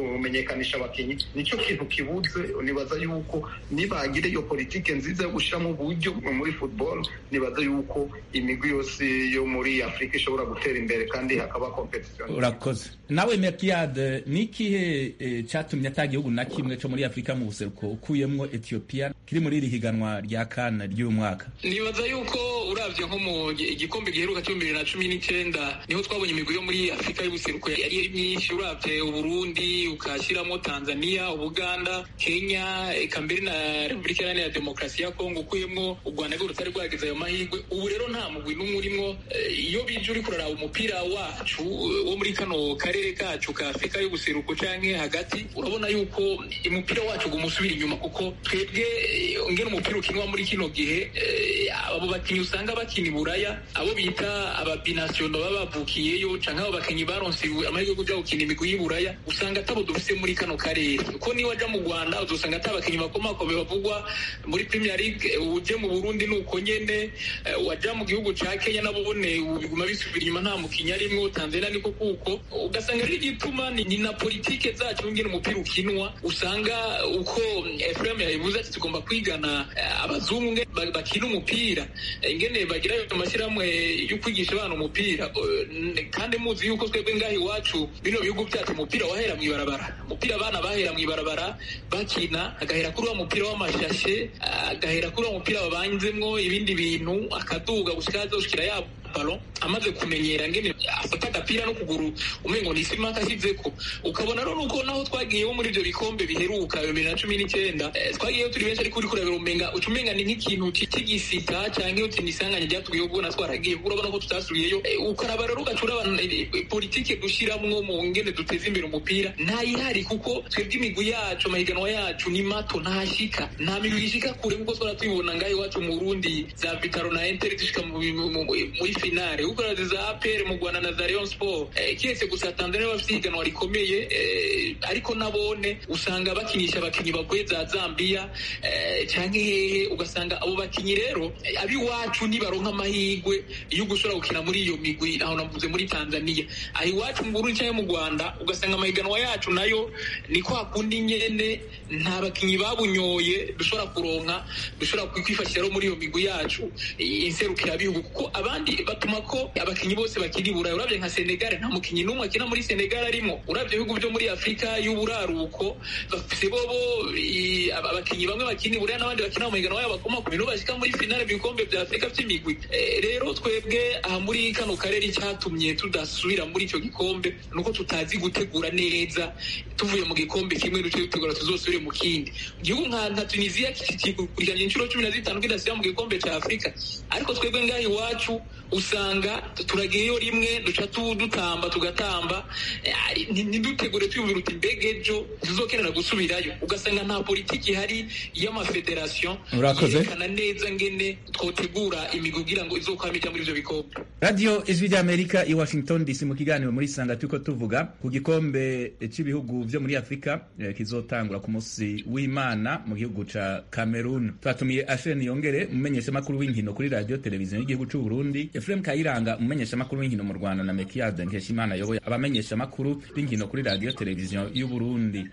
kumenyekanisha abakinnyi nicyo kintu kibuze nibaza yuko nibagira iyo politike nziza yo gushyiramo uburyo muri football nibaza yuko imigwi yose yo muri afurika ishobora gutera imbere kandi hakaba competition urakoze nawe mekiyade ni ikihe eh, cyatumye ata gihugu na kimwe cyo muri afurika mu buseruko ukuyemwo etiyopiya kiri muri iri higanwa rya kana ry'uyu mwaka nibaza yuko urabye nko mu gi- igikombe giheruka cyo bibiri na cumi n'icyenda niho twabonye imigwi yo muri afurika y'ubuseruko yari ari myinshi urabye uburundi ukashyiramo tanzania ubuganda kenya eka mbere na repubulika iharanira demokarasi ya kongo ukuyemo u rwanda rwo rutari rwagize ayo mahirwe ubu rero nta mugwi n'umwe urimo Eh, iyo bije uri kuraraba umupira wacu eh, wo muri kano karere kacu ka afurika y'ubuseruko canke hagati urabona yuko umupira wacu uguma usubira inyuma kuko twebwe eh, ngene umupira ukinwa muri kino gihe eh, abo bakinnyi usanga bakina i buraya abo bita ababinasiyono baba bavukiyeyo canke abo bakinnyi baronse amahirwe yo kuja gukina imigwi y'i buraya usanga atabo dufise muri kano karere kuko niyo waja mu rwanda uzosanga ata bakinnyi bakomakomeye bavugwa muri premier league eh, uje mu burundi ni uko nyene eh, waja mu gihugu ca kenya nabone ubu biguma bisubira inyuma nta mukinnyi arimwo tanzania niko kuko ugasanga rero igituma ni, ni na politike zacu ngene umupira ukinwa usanga uko efuremu yabivuze ati tugomba kwigana eh, abazungu nge ba- bakina umupira eh, ngene bagira ayo mashyirahamwe yo kwigisha abana umupira eh, n- kandi muzi yuko twebwe ngaha iwacu bino bihugu byacu umupira wahera mu ibarabara umupira abana bahera mu ibarabara bakina agahera kuri wa mupira w'amashashe agahera kuri wa mupira babanzemwo ibindi bintu akaduga gushika azoshikira yabo balo amaze kumenyera ngene afata agapira no kuguru umengo ni isima akashyizeko ukabona rero nuko naho twagiyeho muri ibyo bikombe biheruka bibiri na cumi n'icyenda eh, twagiyeho turi benshi ariko uri kurabira umenga uca umenga ni nk'ikintu ki- cy'igisita canke uti ni isanganya ryatubwiye ubwo twaragiye urabona ko tutasubiyeyo Eh, ukaraba rero ugaca urabana eh, eh, politike dushiramwo mu ngene duteza imbere umupira ntayihari kuko twebwe imigwi yacu amahiganwa yacu ni mato ntashika nta migwi ishika kure kuko twara tubibona ngaho iwacu mu Burundi za Vitaro na Inter dushika mu- mu- mu- muri finale ukora za APR mu Rwanda na za Rayon Sport eh, kiretse gusa Tanzania bafite ihiganwa rikomeye eh, ariko nabone usanga bakinisha abakinyi bavuye za Zambia eh, canke hehe ugasanga abo bakinyi rero eh, abiwacu nibaronka amahirwe yo gushobora gukina muri iyo migwi aho navuze muri Tanzania aho iwacu mu Burundi canke mu Rwanda ugasanga amahiganwa yacu nayo ni kwa kundi nyene nta bakinyi babunyoye dushobora kuronka dushobora kwifashisha rero muri iyo migwi yacu eh, inserukira bihugu kuko abandi batuma ko abakinyi bose bakiri i Burayi urabye nka Senegal nta mukinyi n'umwe akina muri Senegal arimo urabye ibihugu byo muri Afurika y'uburaruko bafise bobo i- aba- abakinyi bamwe bakina i Burayi n'abandi bakina mu mahiganwa yabo bakoma ku bintu bashika muri finale mu bikombe bya Afurika by'imigwi Eh, rero twebwe aha muri kano karere icyatumye tudasubira muri icyo gikombe nuko tutazi gutegura neza tuvuye mu gikombe kimwe duce dutegura tuzosubire mu kindi igihugu nka nka tunisiya kikurikiranye inshuro cumi na zitanu kidasubira mu gikombe cya afurika ariko twebwe ngaha iwacu usanga turagiyeyo rimwe duca tu- dutamba tugatamba eh, ari- nti- ntidutegure twiyumvira uti mbega ejo tuzokenera gusubirayo ugasanga nta politiki ihari y'amafederasiyo Urakoze. yerekana neza ngene twotegura imigwi kugira ngo izokwama ijya muri ivyo bikombe radiyo ijwi ry'amerika i washington dc mu kiganiro muri sanga turiko tuvuga ku gikombe cy'ibihugu vyo muri afurika eh, kizotangura ku munsi w'imana mu gihugu ca cameroon twatumiye asheni yongere umumenyeshamakuru w'inkino kuri radiyo televiziyo y'igihugu c'u burundi efuremu kayiranga umumenyeshamakuru w'inkino mu rwanda na mekiyade nkeshimana ayoboye abamenyeshamakuru b'inkino kuri radiyo televiziyo y'u burundi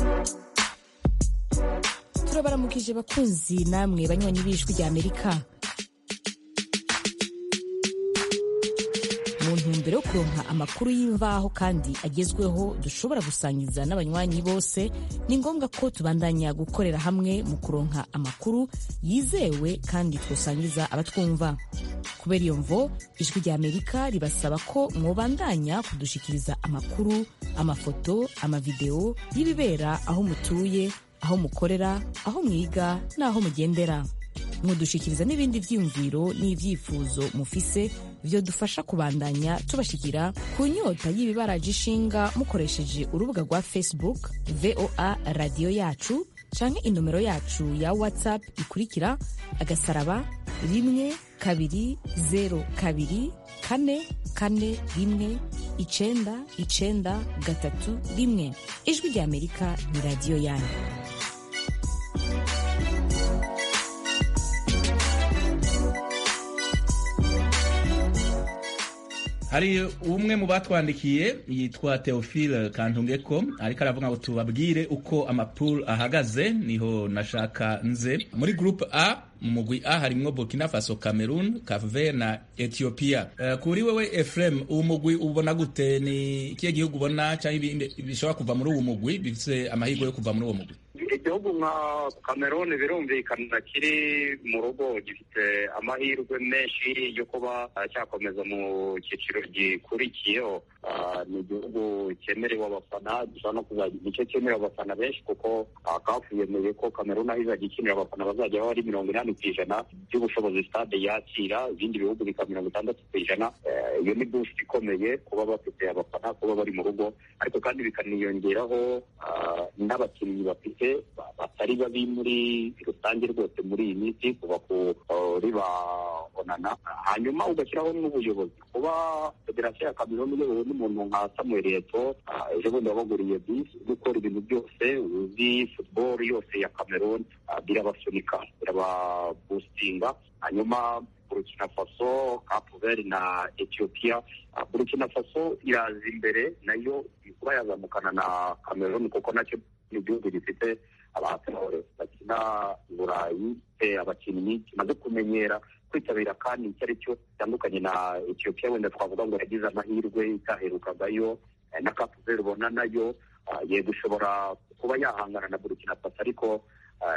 turabaramukije bakunzi namwe banywanyi b'ijwi rya amerika mu ntumbero yo kuronka amakuru y'imvaho kandi agezweho dushobora gusangiza n'abanywanyi bose ni ngombwa ko tubandanya gukorera hamwe mu kuronka amakuru yizewe kandi twosangiza abatwumva kubera iyo mvo ijwi rya amerika ribasaba ko mwobandanya kudushikiriza amakuru amafoto amavideo y'ibibera aho mutuye aho mukorera aho mwiga n'aho mugendera mudushikiriza n'ibindi vyiyumviro n'ivyifuzo mufise vyo dufasha kubandanya tubashikira ku nyota y'ibibaraje ishinga mukoresheje urubuga rwa facebook voa radiyo yacu canke inomero yacu ya whatsapp ikurikira agasaraba rimwe kabiri zero kabiri kane kane rimwe icenda icenda gatatu rimwe ijwi rya amerika ni radiyo yanyu hari umwe mu batwandikiye yitwa Theophile Kantungeko ariko aravuga ngo tubabwire uko amapul ahagaze niho nashaka nze muri groupe A mu mugwi A harimwo Burkina Faso, Cameroon, Cape Verde na Ethiopia. Uh, kuri wewe Efrem, uwo mugwi ubona gute? Ni ikihe gihugu ubona cyangwa ibindi bishobora kuva muri uwo mugwi bifise amahirwe yo kuva muri uwo mugwi? igihugu nka cameroon birumvikana kiri mu rugo gifite amahirwe menshi yo kuba cyakomeza mu cyiciro gikurikiyeho ni igihugu cyemerewe abafana gishobora no kuzajya nicyo cyemerewe abafana benshi kuko kafu yemeye ko cameroon aho izajya ikinira abafana bazajya baba ari mirongo inani ku ijana by'ubushobozi stade yakira ibindi bihugu bikaba mirongo itandatu ku ijana iyo ni boost ikomeye kuba bafite abafana kuba bari mu rugo ariko kandi bikaniyongeraho n'abakinnyi bafite batari babi muri rusange rwose muri iyi minsi kuva kuri ba onana hanyuma ugashyiraho n'ubuyobozi kuba federasiyo ya kameruni iyobowe n'umuntu nka samuel eto ejo bundi wabaguriye bisi gukora ibintu byose uzi futuboro yose ya kameruni birabasunika birababustinga hanyuma burkina faso kapuveri na etiyopiya burkina faso iraza imbere nayo kuba yazamukana na kameruni kuko nacyo ni igihugu gifite abahatore bakina i burayi abakinnyi kimaze kumenyera kwitabira kandi icyo ari cyo gitandukanye na etiyopiya wenda twavuga ngo yagize amahirwe itaherukagayo na kapuveri ubona nayo yego ishobora kuba yahangana na burkina faso ariko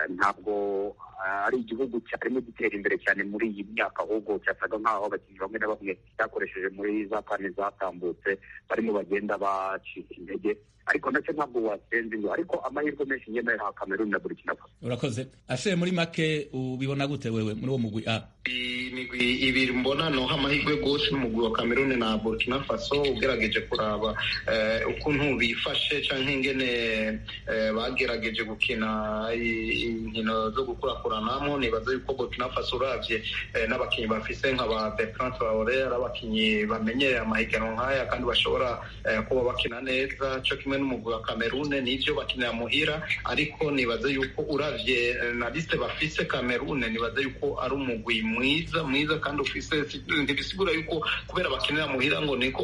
ntabwo ari igihugu cyarimo gitera imbere cyane muri iyi myaka ahubwo cyasaga nk'aho abakinnyi bamwe na bamwe cyakoresheje muri za kane zatambutse barimo bagenda bacika intege ariko nacyo ntabwo wasenze ngo ariko amahirwe menshi ngenda yaha kameruni na burkina faso urakoze ashe muri make ubibona gute wewe muri uwo mugwi a imigwi ibiri mbona noha amahirwe rwose n'umugwi wa kameruni na burkina faso ugerageje kuraba ukuntu bifashe cyangwa ingene bagerageje gukina inkino zo gukurakuranamo nibaza yuko burkina faso urabye n'abakinnyi bafise nka ba bertrand traore ari abakinnyi bamenyereye amahiganwa nk'aya kandi bashobora kuba bakina neza cyo kimwe n'umugwi wa kamerune nivyo bakinira muhira ariko nibaza yuko uravye na liste bafise kamerune nibaza yuko ari umugwi mwiza mwiza kandi ufise ntibisigura yuko kubera bakinira muhira ngo niko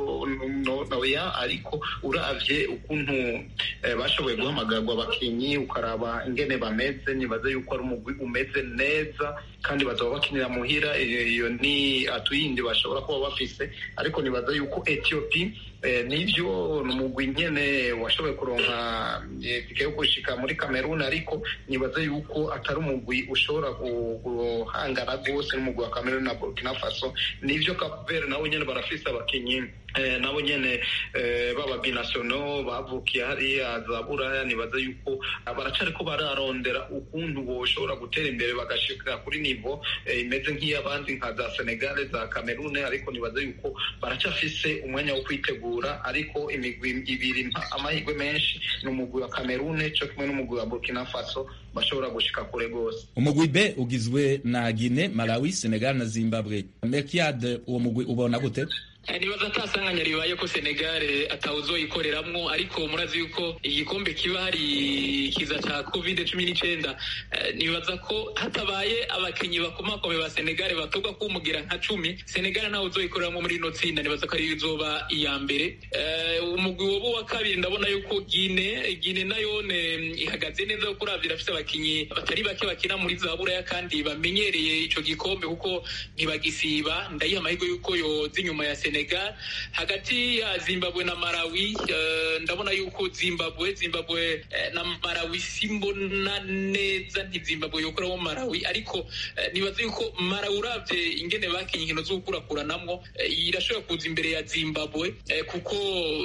noya ariko uravye ukuntu bashoboye guhamagarwa abakinyi ukaraba ingene bameze nibaza yuko ari umugwi umeze neza kandi bazaba bakinira muhira iyo ni atuyindi bashobora kuba bafise ariko nibaza yuko ethiopia nivyo ni umugwi nyene washoboye kuronka tike yo gushika muri Cameroon ariko nibaza yuko atari umugwi ushobora guhangana rwose n'umugwi wa Cameroon na Burkina Faso nivyo Cape Verde nabo nyene barafise abakinyi nabo nyene baba binasiono bavukiye hariya za buraya nibaza yuko baracariko bararondera ukuntu boshobora gutera imbere bagashika kuri nivo imeze nk'iy'abandi nka za Senegal za Cameroon ariko nibaza yuko baracafise umwanya wo kwitegura ariko imigwi ibiri amahirwe menshi ni umugwi wa Cameroon cyo kimwe n'umugwi wa Burkina Faso bashobora gushika kure rwose umugwi B ugizwe na Guinea, Malawi, Senegal na Zimbabwe Merkiad uwo mugwi ubona gute nibaza atasanganya ribaye ko Senegal atawuzoyikoreramwo ariko murazi yuko igikombe kiba hari kiza ca covid cumi n'icenda nibaza ko hatabaye abakinyi bakomakome ba Senegal batogwa kumugira nka cumi Senegal ntawe uzoyikoreramwo muri ino tsinda nibaza ko ariyo izoba iya mbere umugwi wobo wa kabiri ndabona yuko Gine Gine nayone ihagaze neza kuko uravye irafise abakinyi batari bake bakina muri za buraya kandi bamenyereye ico gikombe kuko ntibagisiba ndayiha amahirwe yuko yoza inyuma ya Senegal hagati ya Zimbabwe na Malawi uh, ndabona yuko Zimbabwe Zimbabwe uh, na Malawi simbona neza nti Zimbabwe yokoramo Malawi ariko uh, nibaza yuko Malawi uravye ingene bakinye inkino zo gukurakuranamwo uh, irashobora kuza imbere ya Zimbabwe uh, kuko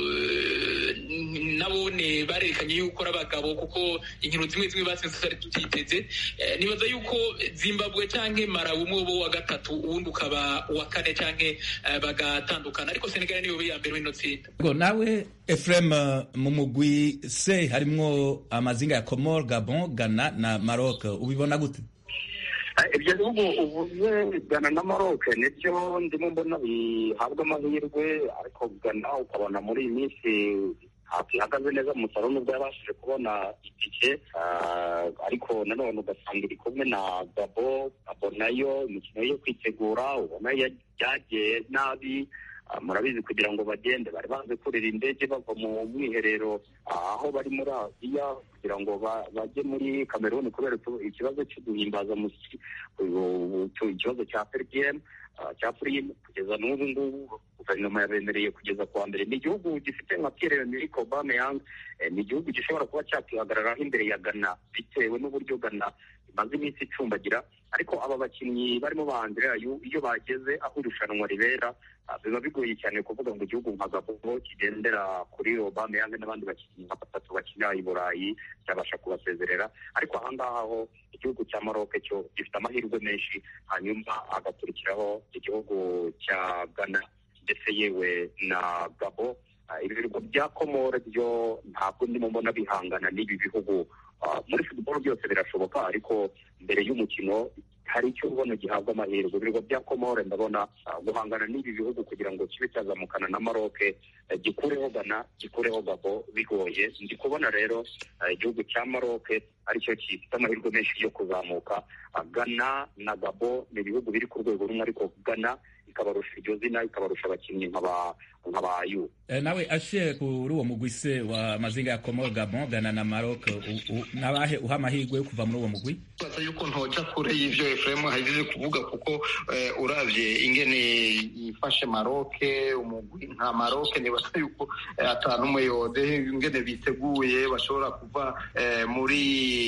uh, nabone barerekanye yuko ari abagabo kuko inkino zimwe zimwe batsinze tutari tutiteze uh, nibaza yuko Zimbabwe canke Malawi umwe bo wa gatatu uwundi ukaba uwa kane canke uh, bagatandukana ariko Senegal niyo ya mbere w'ino tsinda nawe Efrem mu mugwi C harimwo amazinga ya Comor Gabon Ghana na Maroc ubibona gute ibyo bihugu uvuze Ghana na Maroc nibyo ndimo mbona bihabwa amahirwe ariko Ghana ukabona muri iyi minsi ntabwo ihagaze neza mu musaruro nubwo yabashije kubona itike ariko nanone ugasanga iri kumwe na gabo gabo nayo imikino yo kwitegura ubona yagiye nabi murabizi kugira ngo bagende bari banze kurira indege bava mu mwiherero aho bari muri aziya kugira ngo bajye muri kameruni kubera ikibazo cyo guhimbaza ikibazo cya perigiyemu cya purimu kugeza n'ubu ngubu guverinoma yabemereye kugeza kuwa mbere ni igihugu gifite nka pierre emerick aubameyang ni igihugu gishobora kuba cyakihagararaho imbere ya ghana bitewe n'uburyo ghana imaze iminsi icumbagira ariko aba bakinnyi barimo ba andrea iyo bageze aho irushanwa ribera biba bigoye cyane kuvuga ngo igihugu nka gabo kigendera kuri aubameyang n'abandi bakinnyi nka batatu bakinira i burayi cyabasha kubasezerera ariko ahangaha ho igihugu cya maroc cyo gifite amahirwe menshi hanyuma agakurikiraho igihugu cya ghana ndetse yewe na gabo ibirwa bya komore byo ntabwo ndimo mbona bihangana n'ibi bihugu muri futuboro byose birashoboka ariko mbere y'umukino hari icyo ubona gihabwa amahirwe ibirwa bya komore ndabona guhangana n'ibi bihugu kugira ngo kibe cyazamukana na maroke gikureho gana gikureho gabo bigoye ndi kubona rero igihugu cya maroke aricyo gifite amahirwe menshi yo kuzamuka gana na gabo ni ibihugu biri ku rwego rumwe ariko gana ikabarusha iryo zina ikabarusha abakinnyi nk'abayu nawe ashe kuri uwo mugwi se wa mazinga ya komo gabon gana na maroc nabahe uha amahirwe yo kuva muri uwo mugwi baza yuko ntoja kure y'ivyo efuremu ahejeje kuvuga kuko uravye ingene yifashe maroke umugwi nka maroke nibaza yuko atanu umwe yode ingene biteguye bashobora kuva muri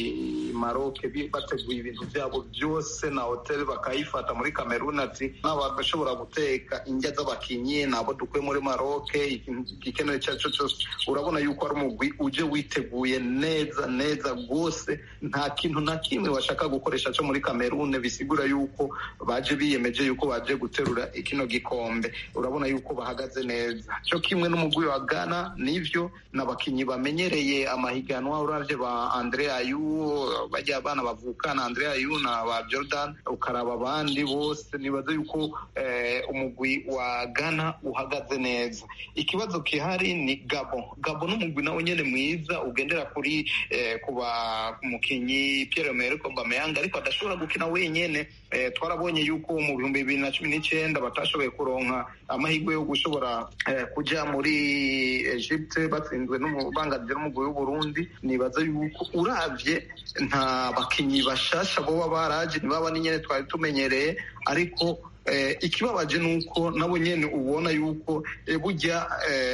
maroke bateguye ibintu vyabo vyose na hoteli bakayifata muri kameruni ati n'abashobora guteka indya z'abakinyi nabo dukuye muri maroke igikenewe icyo ari cyo cyose urabona yuko ari umugwi uje witeguye neza neza rwose nta kintu na kimwe bashaka gukoresha cyo muri kamerune bisigura yuko baje biyemeje yuko baje guterura ikino gikombe urabona yuko bahagaze neza cyo kimwe n'umugwi wa ghana nivyo n'abakinyi bamenyereye amahiganwa uravye ba andre ayu bajya abana bavukana andre ayu na ba jordan ukaraba abandi bose nibaza yuko eh, umugwi wa ghana uhagaze neza ikibazo kihari ni gabo gabo n'umugwi nawe nyene mwiza ugendera kuri eh, kuba umukinyi pierre emerick aubameyang ariko adashobora gukina wenyene eh, twarabonye yuko mu bihumbi bibiri na cumi n'icenda batashoboye kuronka amahirwe yo gushobora eh, kuja muri egypte batsinzwe n'ububanganije n'umugwi w'uburundi nibaza yuko uravye nta bakinyi bashasha boba baraje ntibaba n'inyene twari tumenyereye ariko ikibabaje ni uko nabo nyine ubona yuko burya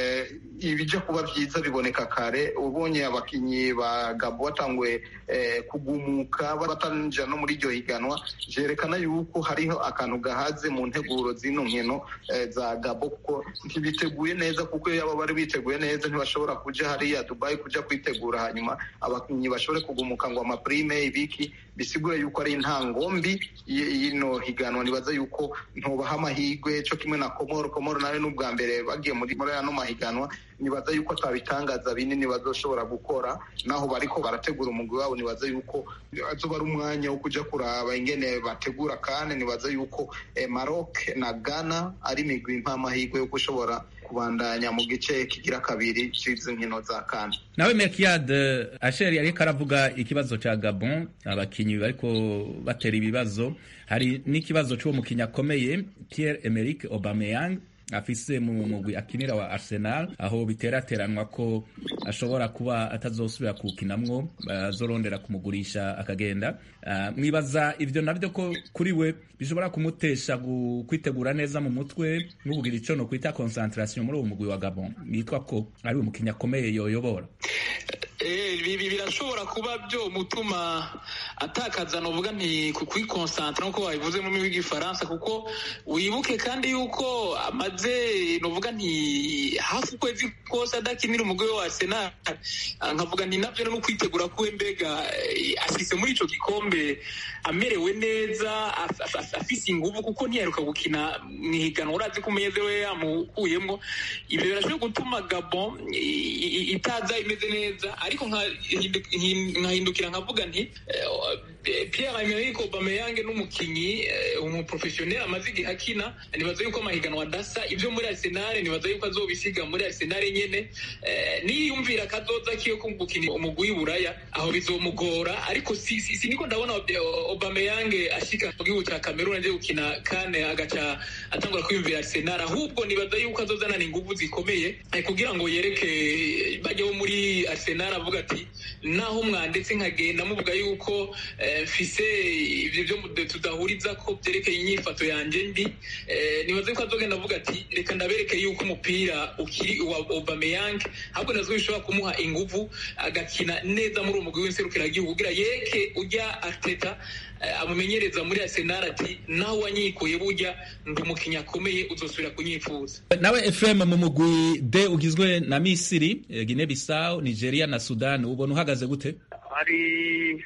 ibijya kuba byiza biboneka kare ubonye abakinnyi ba gabo batanguye kugumuka batanjira no muri iryo higanwa byerekana yuko hariho akantu gahaze mu nteguro z'ino nkino za gabo kuko ntibiteguye neza kuko iyo bari biteguye neza ntibashobora kujya hariya dubayi kujya kwitegura hanyuma abakinnyi bashobore kugumuka ngo amaprime ibiki bisigura yuko ari intangombi y'ino higanwa nibaza yuko ntubaha amahirwe cyo kimwe na komoro komoro nawe n'ubwa mbere bagiye muri muri ano mahiganwa nibaza yuko atabitangaza binini bazoshobora gukora naho bariko barategura umugwi wabo nibaza yuko azoba ari umwanya wo kuja kuraba ingene bategura kandi nibaza yuko eh, Maroc na Ghana ari imigwi mpamahirwe yo gushobora kubandanya mu gice kigira kabiri c'izi nkino za kane nawe Merkiad Asheri ariko aravuga ikibazo ca Gabon abakinyi bariko batera ibibazo hari n'ikibazo c'uwo mukinyi akomeye Pierre Emerick Aubameyang afise mu mugwi akinira wa Arsenal aho biterateranwa ko ashobora kuba atazosubira kuwukinamwo bazorondera kumugurisha akagenda uh, mwibaza ivyo navyo ko kuri we bishobora kumutesha kwitegura neza mu mutwe n'ubugira ico no kwita concentration muri uwo mugwi wa Gabon yitwa ko ari umukinnyi akomeye yoyobora ibi birashobora kuba byo mutuma atakaza novuga nti kwikonsantra nkuko wabivuze mu rurimi rw'igifaransa kuko wibuke kandi yuko amaze novuga nti hafi ukwezi kose adakinira umugwi wa Arsenal nkavuga nti navyo no kwitegura kuwe mbega ashitse muri ico gikombe amerewe neza afise inguvu kuko ntiyaheruka gukina mwihiganwa urazi ko umunyeze we yamukuyemwo ivyo birashobora gutuma Gabon itaza imeze neza ariko nkahindukira nkavuga nti Pierre Emerick Aubameyang n'umukinyi umuprofessionnel amaze igihe akina nibaza yuko amahiganwa adasa ibyo muri Arsenal nibaza yuko azobisiga muri Arsenal nyene niyumvira kazoza kiyo gukina umugwi w'Iburaya aho bizomugora ariko si, si, si niko ndabona Aubameyang ashika mu gihugu cya Cameroon aje gukina kane agaca atangura kwiyumvira Arsenal ahubwo nibaza yuko azozanana inguvu zikomeye kugira ngo yereke bajyaho muri Arsenal avuga ati naho mwanditse nkagenda muvuga yuko mfise ibyo byo tudahuriza ko byerekeye inyifato yanjye mbi nibaze ko azogenda avuga ati reka ndabereke yuko umupira ukiri wa Aubameyang ahubwo nazo bishobora kumuha inguvu agakina neza muri uwo mugwi w'inserukiragihugu kugira yeke ujya Arteta amumenyereza muri Arsenal ati naho wanyikuye burya ndi umukinnyi akomeye uzosubira kunyifuza nawe Efrem mu mugwi D ugizwe na Misiri Guinea Bissau Nigeria na Sudan ubona uhagaze gute hari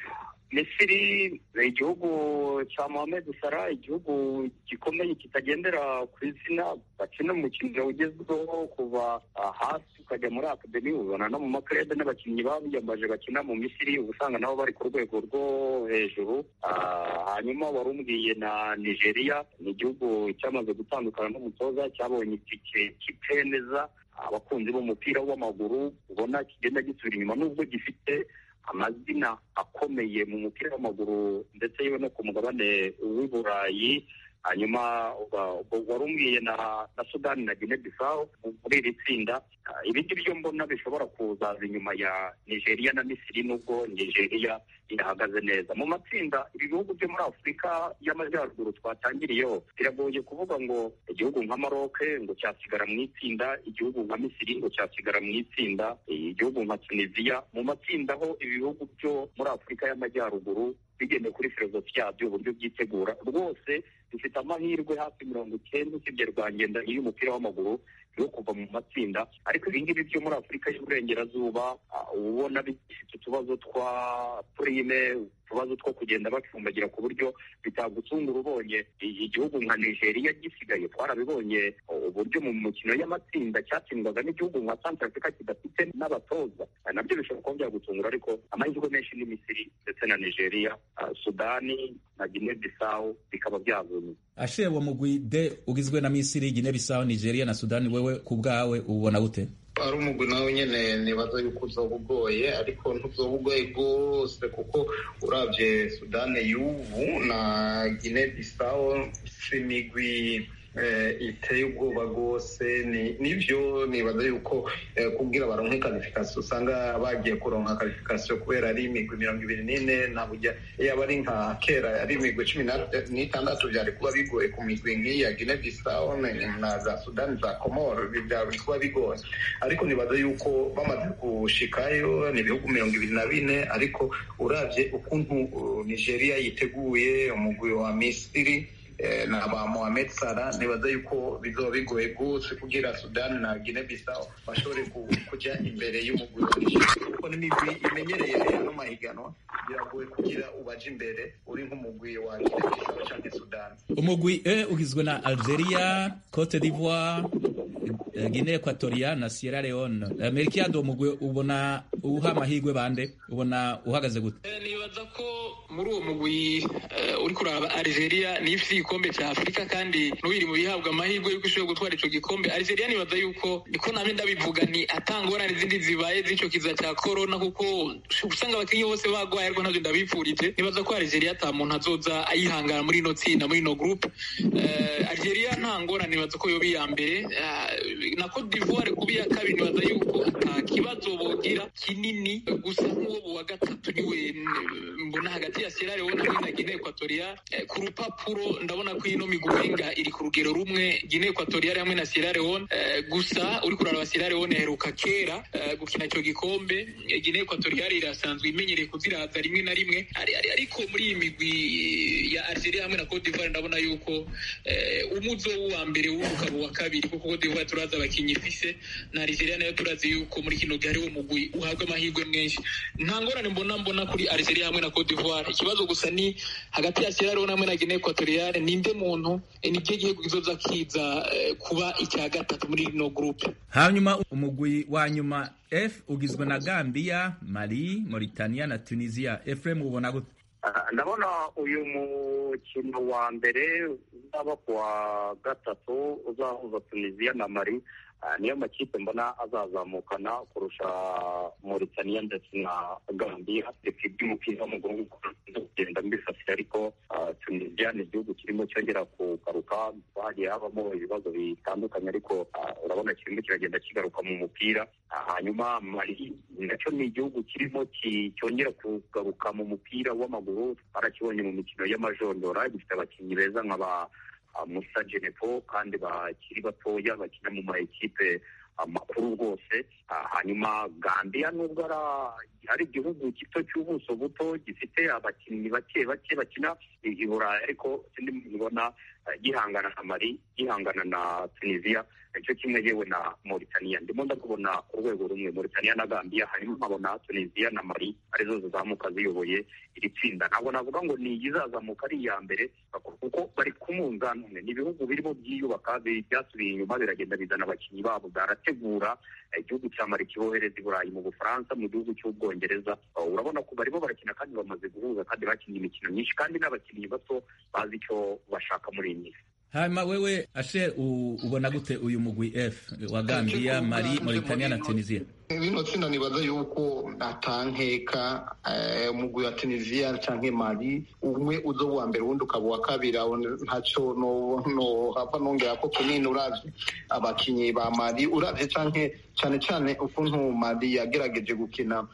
misiri ni igihugu cya mohamed sara igihugu gikomeye kitagendera ku izina bakina umukino ugezweho kuva hasi ukajya muri akademi ubona no mu makarede n'abakinnyi babiyambaje bakina mu misiri uba usanga nabo bari ku rwego rwo hejuru hanyuma wari umbwiye na nigeria ni igihugu cyamaze gutandukana n'umutoza cyabonye itike kitemeza abakunzi b'umupira w'amaguru ubona kigenda gisubira inyuma nubwo gifite amazina akomeye mu mupira w'amaguru ndetse yewe no ku mugabane w'i burayi hanyuma wari umbwiye na na sudani na guinea bissau muri iri tsinda ibindi byo mbona bishobora kuzaza inyuma ya nigeria na misiri nubwo nigeria irahagaze neza mu matsinda ibi bihugu byo muri afurika y'amajyaruguru twatangiriyeho biragoye kuvuga ngo igihugu nka maroke ngo cyasigara mu itsinda igihugu nka misiri ngo cyasigara mu itsinda igihugu nka tunisiya mu matsinda aho ibi bihugu byo muri afurika y'amajyaruguru bigendeye kuri filozofi yabyo uburyo byitegura rwose bifite amahirwe hafi mirongo icyenda usibye rwangendanye y'umupira w'amaguru yo kuva mu matsinda ariko ibi ngibi byo muri afurika y'uburengerazuba ubona bifite utubazo twa purime utubazo two kugenda bacumbagira ku buryo bitagutungura ubonye igihugu nka nigeria gisigaye twarabibonye uburyo mu mikino y'amatsinda cyatsindwaga n'igihugu nka santara afurika kidafite n'abatoza nabyo bishobora kuba byagutungura ariko amahirwe menshi ni misiri ndetse na nigeria sudani na guinea bissau bikaba byavunye ashe uwo mugwi d ugizwe na misiri guinea bissau nigeria na sudani wewe ku bwawe ubona gute ari umugwi nawe nyine nibaza yuko uzoba ugoye ariko ntuzoba ugoye rwose kuko urabye sudani y'ubu na guinea bissau si imigwi iteye ubwoba rwose nibyo nibaza yuko kubwira baronke karifikasiyo usanga bagiye kuronka karifikasiyo kubera ari imigwi mirongo ibiri n'ine ntabwo yaba ari nka kera ari imigwi cumi n'itandatu byari kuba bigoye ku migwi nk'iya guinea bissau na za sudani za komoro byari kuba bigoye ariko nibaza yuko bamaze gushikayo ni ibihugu mirongo ibiri na bine ariko urabye ukuntu nigeria yiteguye umugwi wa misiri na ba Mohamed Salah nibaza yuko bizoba bigoye gose kugira Sudan na Guinea Bissau bashobore kujya imbere y'umugwi kuko n'imigwi imenyereye no mahiganwa biragoye kugira ubaje imbere uri nk'umugwi wa Guinea Bissau cyangwa Sudan umugwi e ugizwe na Algeria Cote d'Ivoire Guinea Equatorial na Sierra Leone Melchiado umugwi ubona uha amahirwe bande ubona uhagaze gute nibaza ko muri uwo mugwi uri kuraba Algeria ni ifite igikombe cya Afurika kandi n'ubiri mu bihabwa amahirwe yuko ishobora gutwara ico gikombe Algeria nibaza yuko niko namwe ndabivuga ni atangorane zindi zibaye z'ico kiza cya corona kuko usanga abakinnyi bose bagwaye ariko ntabyo ndabipfurije nibaza ko Algeria ata muntu azoza ayihangana muri ino tsinda muri ino groupe Algeria nta ngorane nibaza ko yoba iya mbere na Cote d'Ivoire kuba iya kabiri nibaza yuko ata kibazo bogira kinini gusa nk'uwo wa gatatu niwe mbona hagati ya Sierra Leone na Guinea Equatorial ku rupapuro ndabona ko ino miguwenga iri ku rugero rumwe Guinea Equatorial hamwe na Sierra Leone gusa uri kuraraba Sierra Leone heruka kera gukina icyo gikombe Guinea Equatorial irasanzwe imenyereye kuziraza rimwe na rimwe ariko muri iyi migwi ya Algeria hamwe na Cote d'Ivoire ndabona yuko umuzo wa mbere w'umugabo wa kabiri kuko Cote d'Ivoire turazi abakinnyi ifise na Algeria nayo turazi yuko muri kino gihe hariho umugwi uhabwa amahirwe menshi nta ngorane mbona mbona kuri Algeria hamwe na Cote d'Ivoire ikibazo gusa ni hagati ya Sierra Leone hamwe na Guinea Equatorial ninde muntu ni cyo gihugu kizoza kiza kuba icya gatatu muri rino groupe hanyuma umugwi wa nyuma F ugizwe na Gambia Mali Mauritania na Tunisia Efrem ubona gute ndabona uyu mukino wa mbere uzaba ku wa gatatu uzahuza tunisiya na mari niyo makipe mbona azazamukana kurusha Mauritania ndetse na Gambia reka iby'umupira w'amaguru kugenda mbifasira ariko Tunisia ni igihugu kirimo cyongera kugaruka hagiye habamo ibibazo bitandukanye ariko urabona kirimo kiragenda kigaruka mu mupira hanyuma Mali nacyo ni igihugu kirimo cyongera kugaruka mu mupira w'amaguru barakibonye mu mikino y'amajondora gifite abakinnyi beza nk'aba musa genepo kandi bakiri batoya bakina mu ma ekipe amakuru rwose hanyuma gambia nubwo ari igihugu gito cy'ubuso buto gifite abakinnyi bake bake bakina i burayi ariko sindi mbona gihangana na mari gihangana na tunisiya icyo kimwe yewe na Mauritania ndimo ndakubona ku rwego rumwe Mauritania na Gambia hanyuma nkabona Tunisia na Mali arizo zizamuka ziyoboye iri tsinda ntabwo navuga ngo ni izazamuka ari iya mbere kuko bari ku munzani umwe ni ibihugu birimo byiyubaka byasubiye inyuma biragenda bizana abakinnyi babo barategura igihugu cya Mali kibohereza i Burayi mu Bufaransa mu gihugu cy'Ubwongereza urabona ko barimo barakina kandi bamaze guhuza kandi bakinnye imikino myinshi kandi n'abakinnyi bato bazi icyo bashaka muri iyi minsi hanyuma wewe ashe ubona gute uyu mugwi f wa gambia mari mauritania na tunisia bino tsinda nibaza yuko atankeka umugwi wa tunisia canke mali umwe uza uwa mbere uwundi ukaba uwa kabiri ntaco nohava nongera ko kunini uravye abakinyi ba mali uravye canke cane cane ukuntu mali yagerageje gukina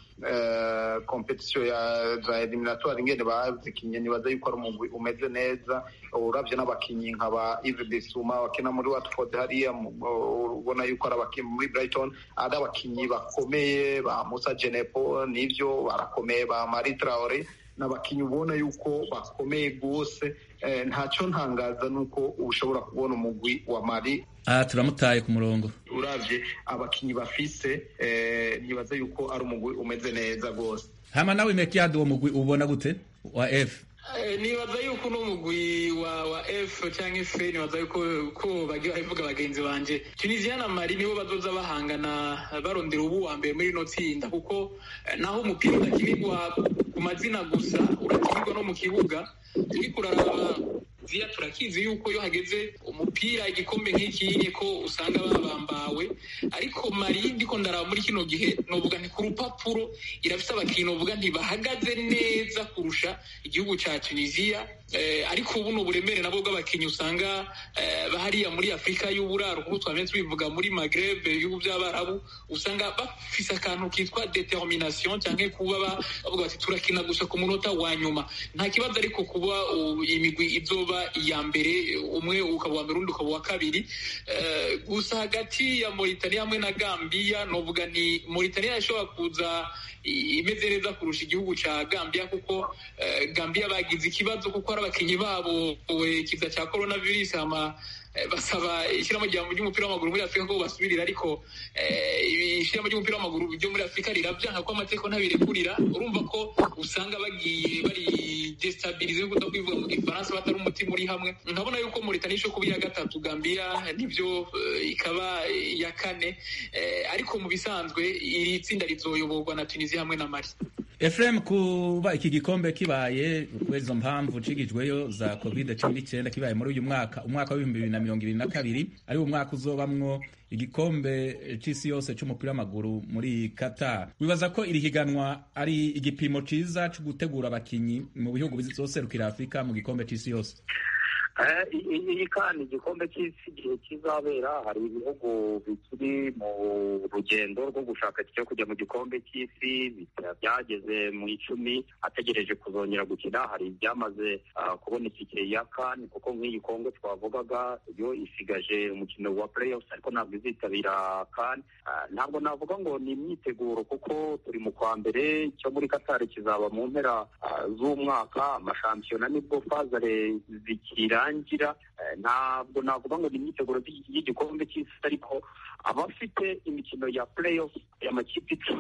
kompetisiyo ya za eliminatoire ingene bazikinye nibaza yuko ari umugwi umeze neza uravye n'abakinyi nka ba Yves Bissouma bakina muri Watford hariya ubona yuko ari abakinyi muri Brighton ari abakinyi bakomeye ba Musa Genepo nivyo barakomeye ba Mari Traore n'abakinyi ubona yuko bakomeye rwose ntacyo ntangaza nuko ushobora kubona umugwi wa Mali aha turamutaye ku murongo uravye abakinyi bafise nibaza yuko ari umugwi umeze neza rwose hama nawe mekiado uwo mugwi ubona gute wa f nibaza yuko uno mugwi wa wa f cyangwa f nibaza yuko ko bagiye baravuga bagenzi banje tunisia na mali nibo bazoza bahangana barondera ubu wa mbere muri ino tsinda kuko naho umupira udakinirwa ku mazina gusa urakinirwa no mu kibuga turiko uraraba ziya turakizi yuko iyo hageze umupira igikombe nk'iki ko usanga babambawe ariko mari ndiko ndaraba muri kino gihe novuga nti ku rupapuro irafise abakinyi novuga ntibahagaze neza kurusha igihugu ca tunisiya ariko ubu ni uburemere nabwo bw'abakinnyi usanga bahariya muri afurika y'uburaro kuko twamenye tubivuga muri magreb ibihugu by'abarabu usanga bafise akantu kitwa determination cyangwa kuba bavuga bati turakina gusa ku munota wa nyuma nta kibazo ariko kuba imigwi izoba iya mbere umwe ukaba uwa mbere undi ukaba uwa kabiri gusa hagati ya Mauritania hamwe na Gambia novuga ni Mauritania ishobora kuza imeze neza kurusha igihugu ca Gambia kuko Gambia bagize ikibazo kuko ari abakinyi babo ikiza cya coronavirus hama basaba ishyiramo ry'umupira w'amaguru muri afurika ko basubirira ariko ishyiramo ry'umupira w'amaguru ryo muri afurika rirabyanka ko amategeko ntabirekurira urumva ko usanga bagiye bari desitabilize kuko kwivuga mu gifaransa batari umutima uri hamwe nkabona yuko Mauritania ishobora kuba iya gatatu Gambia nibyo ikaba iya kane ariko mu bisanzwe iri tsinda rizoyoborwa na Tunisia hamwe na Mali Efrem kuba iki gikombe kibaye kubera izo mpamvu cigijweyo za covid cumi n'icyenda kibaye muri uyu mwaka umwaka w'ibihumbi bibiri na mirongo ibiri na kabiri ari wo mwaka uzobamwo igikombe c'isi yose c'umupira w'amaguru muri Qatar wibaza ko iri higanwa ari igipimo ciza co gutegura abakinyi mu bihugu bizoserukira Afurika mu gikombe c'isi yose iyi kandi igikombe cy'isi igihe kizabera hari ibihugu bikiri mu rugendo rwo gushaka cyo kujya mu gikombe cy'isi byageze mu icumi ategereje kuzongera gukina hari ibyamaze kubona itike ya kani kuko nk'iyi kongo twavugaga yo isigaje umukino wa playoffs ariko ntabwo izitabira kani ntabwo navuga ngo ni imyiteguro kuko turi mu kwa mbere cyo muri katari kizaba mu mpera z'umwaka amashampiyona nibwo fazare zikira birangira ntabwo navuga ngo ni imyiteguro y'igikombe cy'isi ariko abafite imikino ya playoff y'amakipe icumi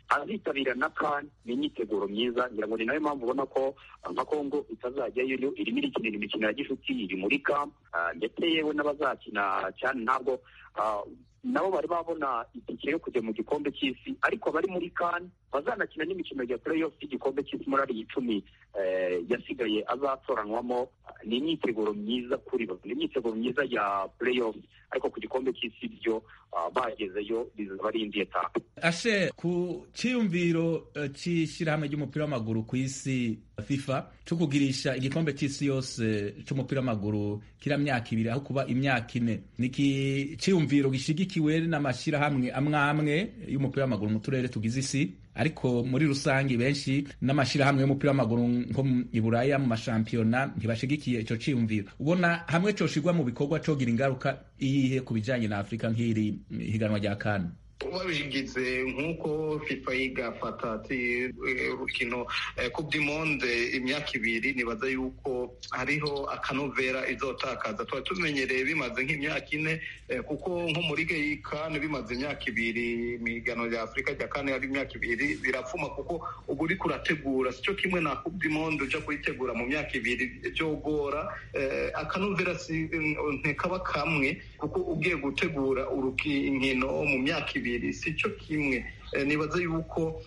azitabira na kani ni imyiteguro myiza ngira ngo ni nayo mpamvu ubona ko nka kongo itazajyayo irimo irikinira imikino ya gishuti iri muri kampu ndetse yewe n'abazakina cyane ntabwo nabo bari babona itike yo kujya mu gikombe cy'isi ariko abari muri kani bazanakina n'imikino ya playoff y'igikombe cy'isi muri ariya icumi yasigaye azatoranwamo ni imyiteguro myiza kuri bo ni imyiteguro myiza ya playoff ariko ku gikombe cy'isi byo bagezeyo bizaba ari indi etape ashe ku cyiyumviro cy'ishyirahamwe ry'umupira w'amaguru ku isi fifa cyo kugirisha igikombe cy'isi yose cy'umupira w'amaguru kira myaka ibiri aho kuba imyaka ine ni icyiyumviro gishyigikiwe n'amashyirahamwe amwe amwe y'umupira w'amaguru mu turere tugize isi ariko muri rusange benshi n'amashyirahamwe y'umupira w'amaguru nko i buraya mu mashampiyona ntibashigikiye icyo cyiyumviro ubona hamwe cyoshirwa mu bikorwa cogira ingaruka iyihe ku bijyanye na afurika nk'iri higanwa rya kane babigize nk'uko fifa igafata ati urukino coupe du monde imyaka ibiri nibaza yuko hariho akanovera izotakaza tuba tumenyereye bimaze nk'imyaka ine kuko nko muri geyikani bimaze imyaka ibiri imigano rya afurika rya kane ari imyaka ibiri birapfuma kuko uba uriko urategura sicyo kimwe na coupe du monde uja kuyitegura mu myaka ibiri byogora akanovera ntikaba kamwe kuko ugiye gutegura urukino mu myaka ibiri si cyo kimwe nibaza yuko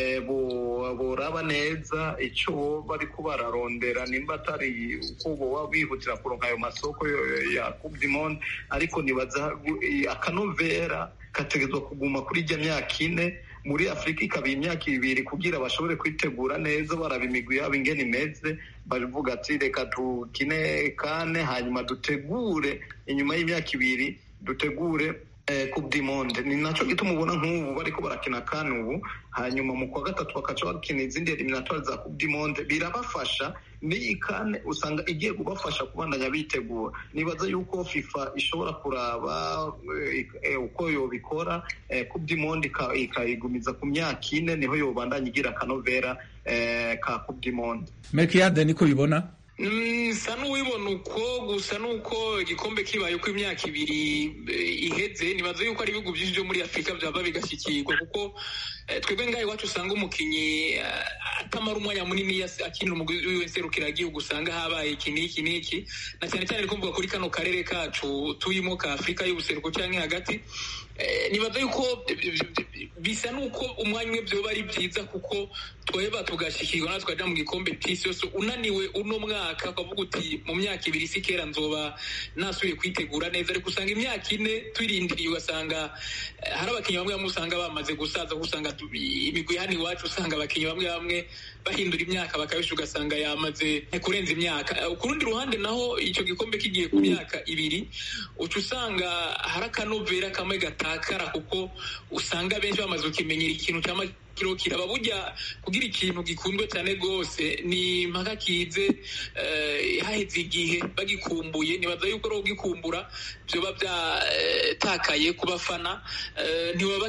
boraba neza icyo bari kubararondera nimba atari uko boba bihutira kuronka ayo masoko ya coupe du monde ariko nibaza akanovera kategezwa kuguma kuri ijya myaka ine muri afurika ikaba imyaka ibiri kugira bashobore kwitegura neza baraba imigwi yabo ingene imeze bavuga ati reka tukine kane hanyuma dutegure inyuma y'imyaka ibiri dutegure coupe du monde ni nacyo gituma ubona nk'ubu bariko barakina kane ubu hanyuma mu kwa gatatu bakaca bakina izindi eliminatoire za coupe du monde birabafasha n'iyi kane usanga igiye kubafasha kubandanya bitegura nibaza yuko fifa ishobora kuraba uko yobikora coupe du monde ikayigumiza ku myaka ine niho yobandanya igira akanovera ka coupe du monde mekiyade niko bibona nsa n'uwibona uko gusa nuko igikombe kibaye uko imyaka ibiri iheze nibaza yuko ari ibihugu byinshi byo muri afurika byaba bigashyikirwa kuko twebwe ngaho iwacu usanga umukinnyi atamara umwanya munini akinira umugwi wiwe nserukiragihugu usanga habaye iki n'iki n'iki na cyane cyane riko mvuga kuri kano karere kacu tuyimo ka afurika y'ubuseruko cyangwa hagati nibaza yuko bisa n'uko umwanya umwe byoba ari byiza kuko tweba tugashyikirwa natwe tukajya mu gikombe cy'isi yose unaniwe uno mwaka ukavuga uti mu myaka ibiri si kera nzoba nasubiye kwitegura neza ariko usanga imyaka ine tuyirindiriye ugasanga hari abakinnyi bamwe bamwe usanga bamaze gusaza usanga imigwi hano iwacu usanga abakinnyi bamwe bamwe bahindura imyaka bakabisha ugasanga yamaze kurenza imyaka ku rundi ruhande naho icyo gikombe kigiye ku myaka ibiri uca usanga hari akanovera kamwe gatakara kuko usanga benshi bamaze kukimenyera ikintu cyama kiro kiraba burya kugira ikintu gikundwe cyane rwose ni impaka kize haheze igihe bagikumbuye nibaza yuko ari ugikumbura byoba byatakaye ku bafana ntibaba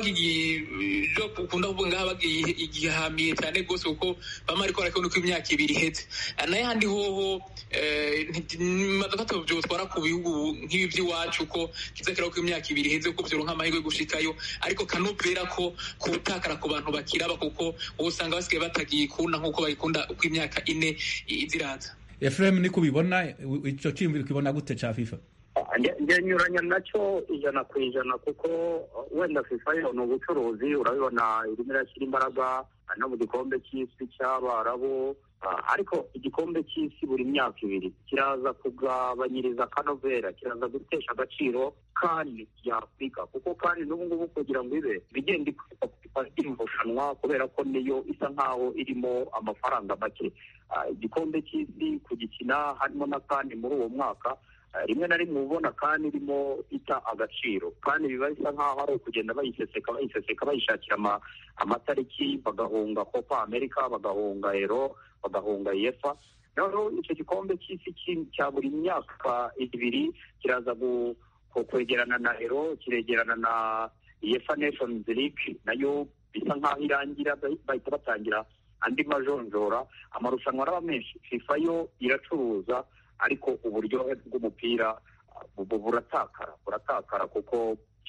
bakunda kuvuga ngaha bagihamiye cyane rwose kuko bama ariko barakabona uko imyaka ibiri iheze nayo handi hoho nibaza ko atabyotwara ku bihugu nk'ibi by'iwacu ko kiza kiraba ko imyaka ibiri iheze kuko byoronka amahirwe yo gushikayo ariko kanovera ko kutakara ku bantu bakiri kiraba kuko ubu usanga basigaye batagikunda nk'uko bayikunda uko imyaka ine iziraza efuremu niko ubibona icyo cyiyumviro ukibona gute cya fifa ngenyuranya nacyo ijana ku ijana kuko wenda fifa yo ni ubucuruzi urabibona irimo irashyira imbaraga no mu gikombe cy'isi cy'abarabu ariko igikombe cy'isi buri myaka ibiri kiraza kugabanyiriza akanovera kiraza gutesha agaciro kandi ya afurika kuko kandi n'ubu ngubu kugira ngo ibe bigenda irushanwa kubera ko niyo isa nkaho irimo amafaranga make igikombe cy'isi kugikina harimo n'akandi muri uwo mwaka rimwe na rimwe ubona kandi irimo ita agaciro kandi biba bisa nk'aho ari ukugenda bayiseseka bayiseseka bayishakira amatariki bagahunga copa america bagahunga ero bagahunga yefa noneho icyo gikombe cy'isi cya buri myaka ibiri kiraza kwegerana na ero kiregerana na yefa nations league nayo bisa nk'aho irangira bahita batangira andi majonjora amarushanwa araba menshi fifa yo iracuruza ariko uburyohe bw'umupira buratakara buratakara kuko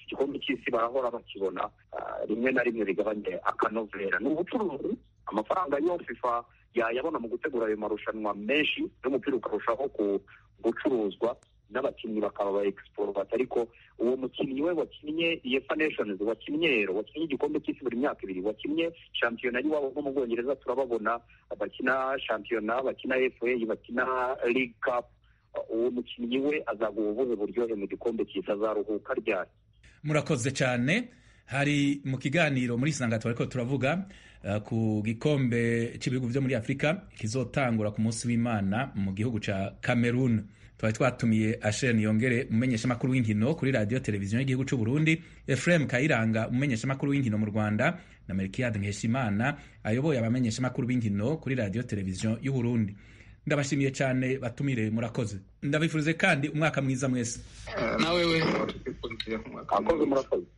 igikombe cy'isi barahora bakibona rimwe na rimwe bigabanye akanovera ni ubucuruzi amafaranga yo fifa yayabona mu gutegura ayo marushanwa menshi n'umupira ukarushaho gucuruzwa n'abakinnyi bakaba ba exporovat ariko uwo mukinnyi we wakinnye UEFA Nations wakinnye Euro wakinnye igikombe cy'isi buri myaka ibiri wakinnye shampiyona y'iwabo nko mu Bwongereza turababona bakina shampiyona bakina FA bakina League Cup uwo mukinnyi we azaguha ubuhe buryohe mu gikombe cy'isi azaruhuka ryari murakoze cyane hari mu kiganiro muri sanga twariko turavuga uh, ku gikombe cy'ibihugu byo muri afurika kizotangura ku munsi w'imana mu gihugu ca cameroon twari twatumiye asheni yongere umumenyeshamakuru w'inkino kuri radiyo televiziyo y'igihugu cy'u burundi efuremu kayiranga umumenyeshamakuru w'inkino mu rwanda na melkiyade nkeshimana ayoboye abamenyeshamakuru b'inkino kuri radiyo televiziyo y'u burundi ndabashimiye cyane batumire murakoze ndabifurize kandi umwaka mwiza mwese nawe we akoze murakoze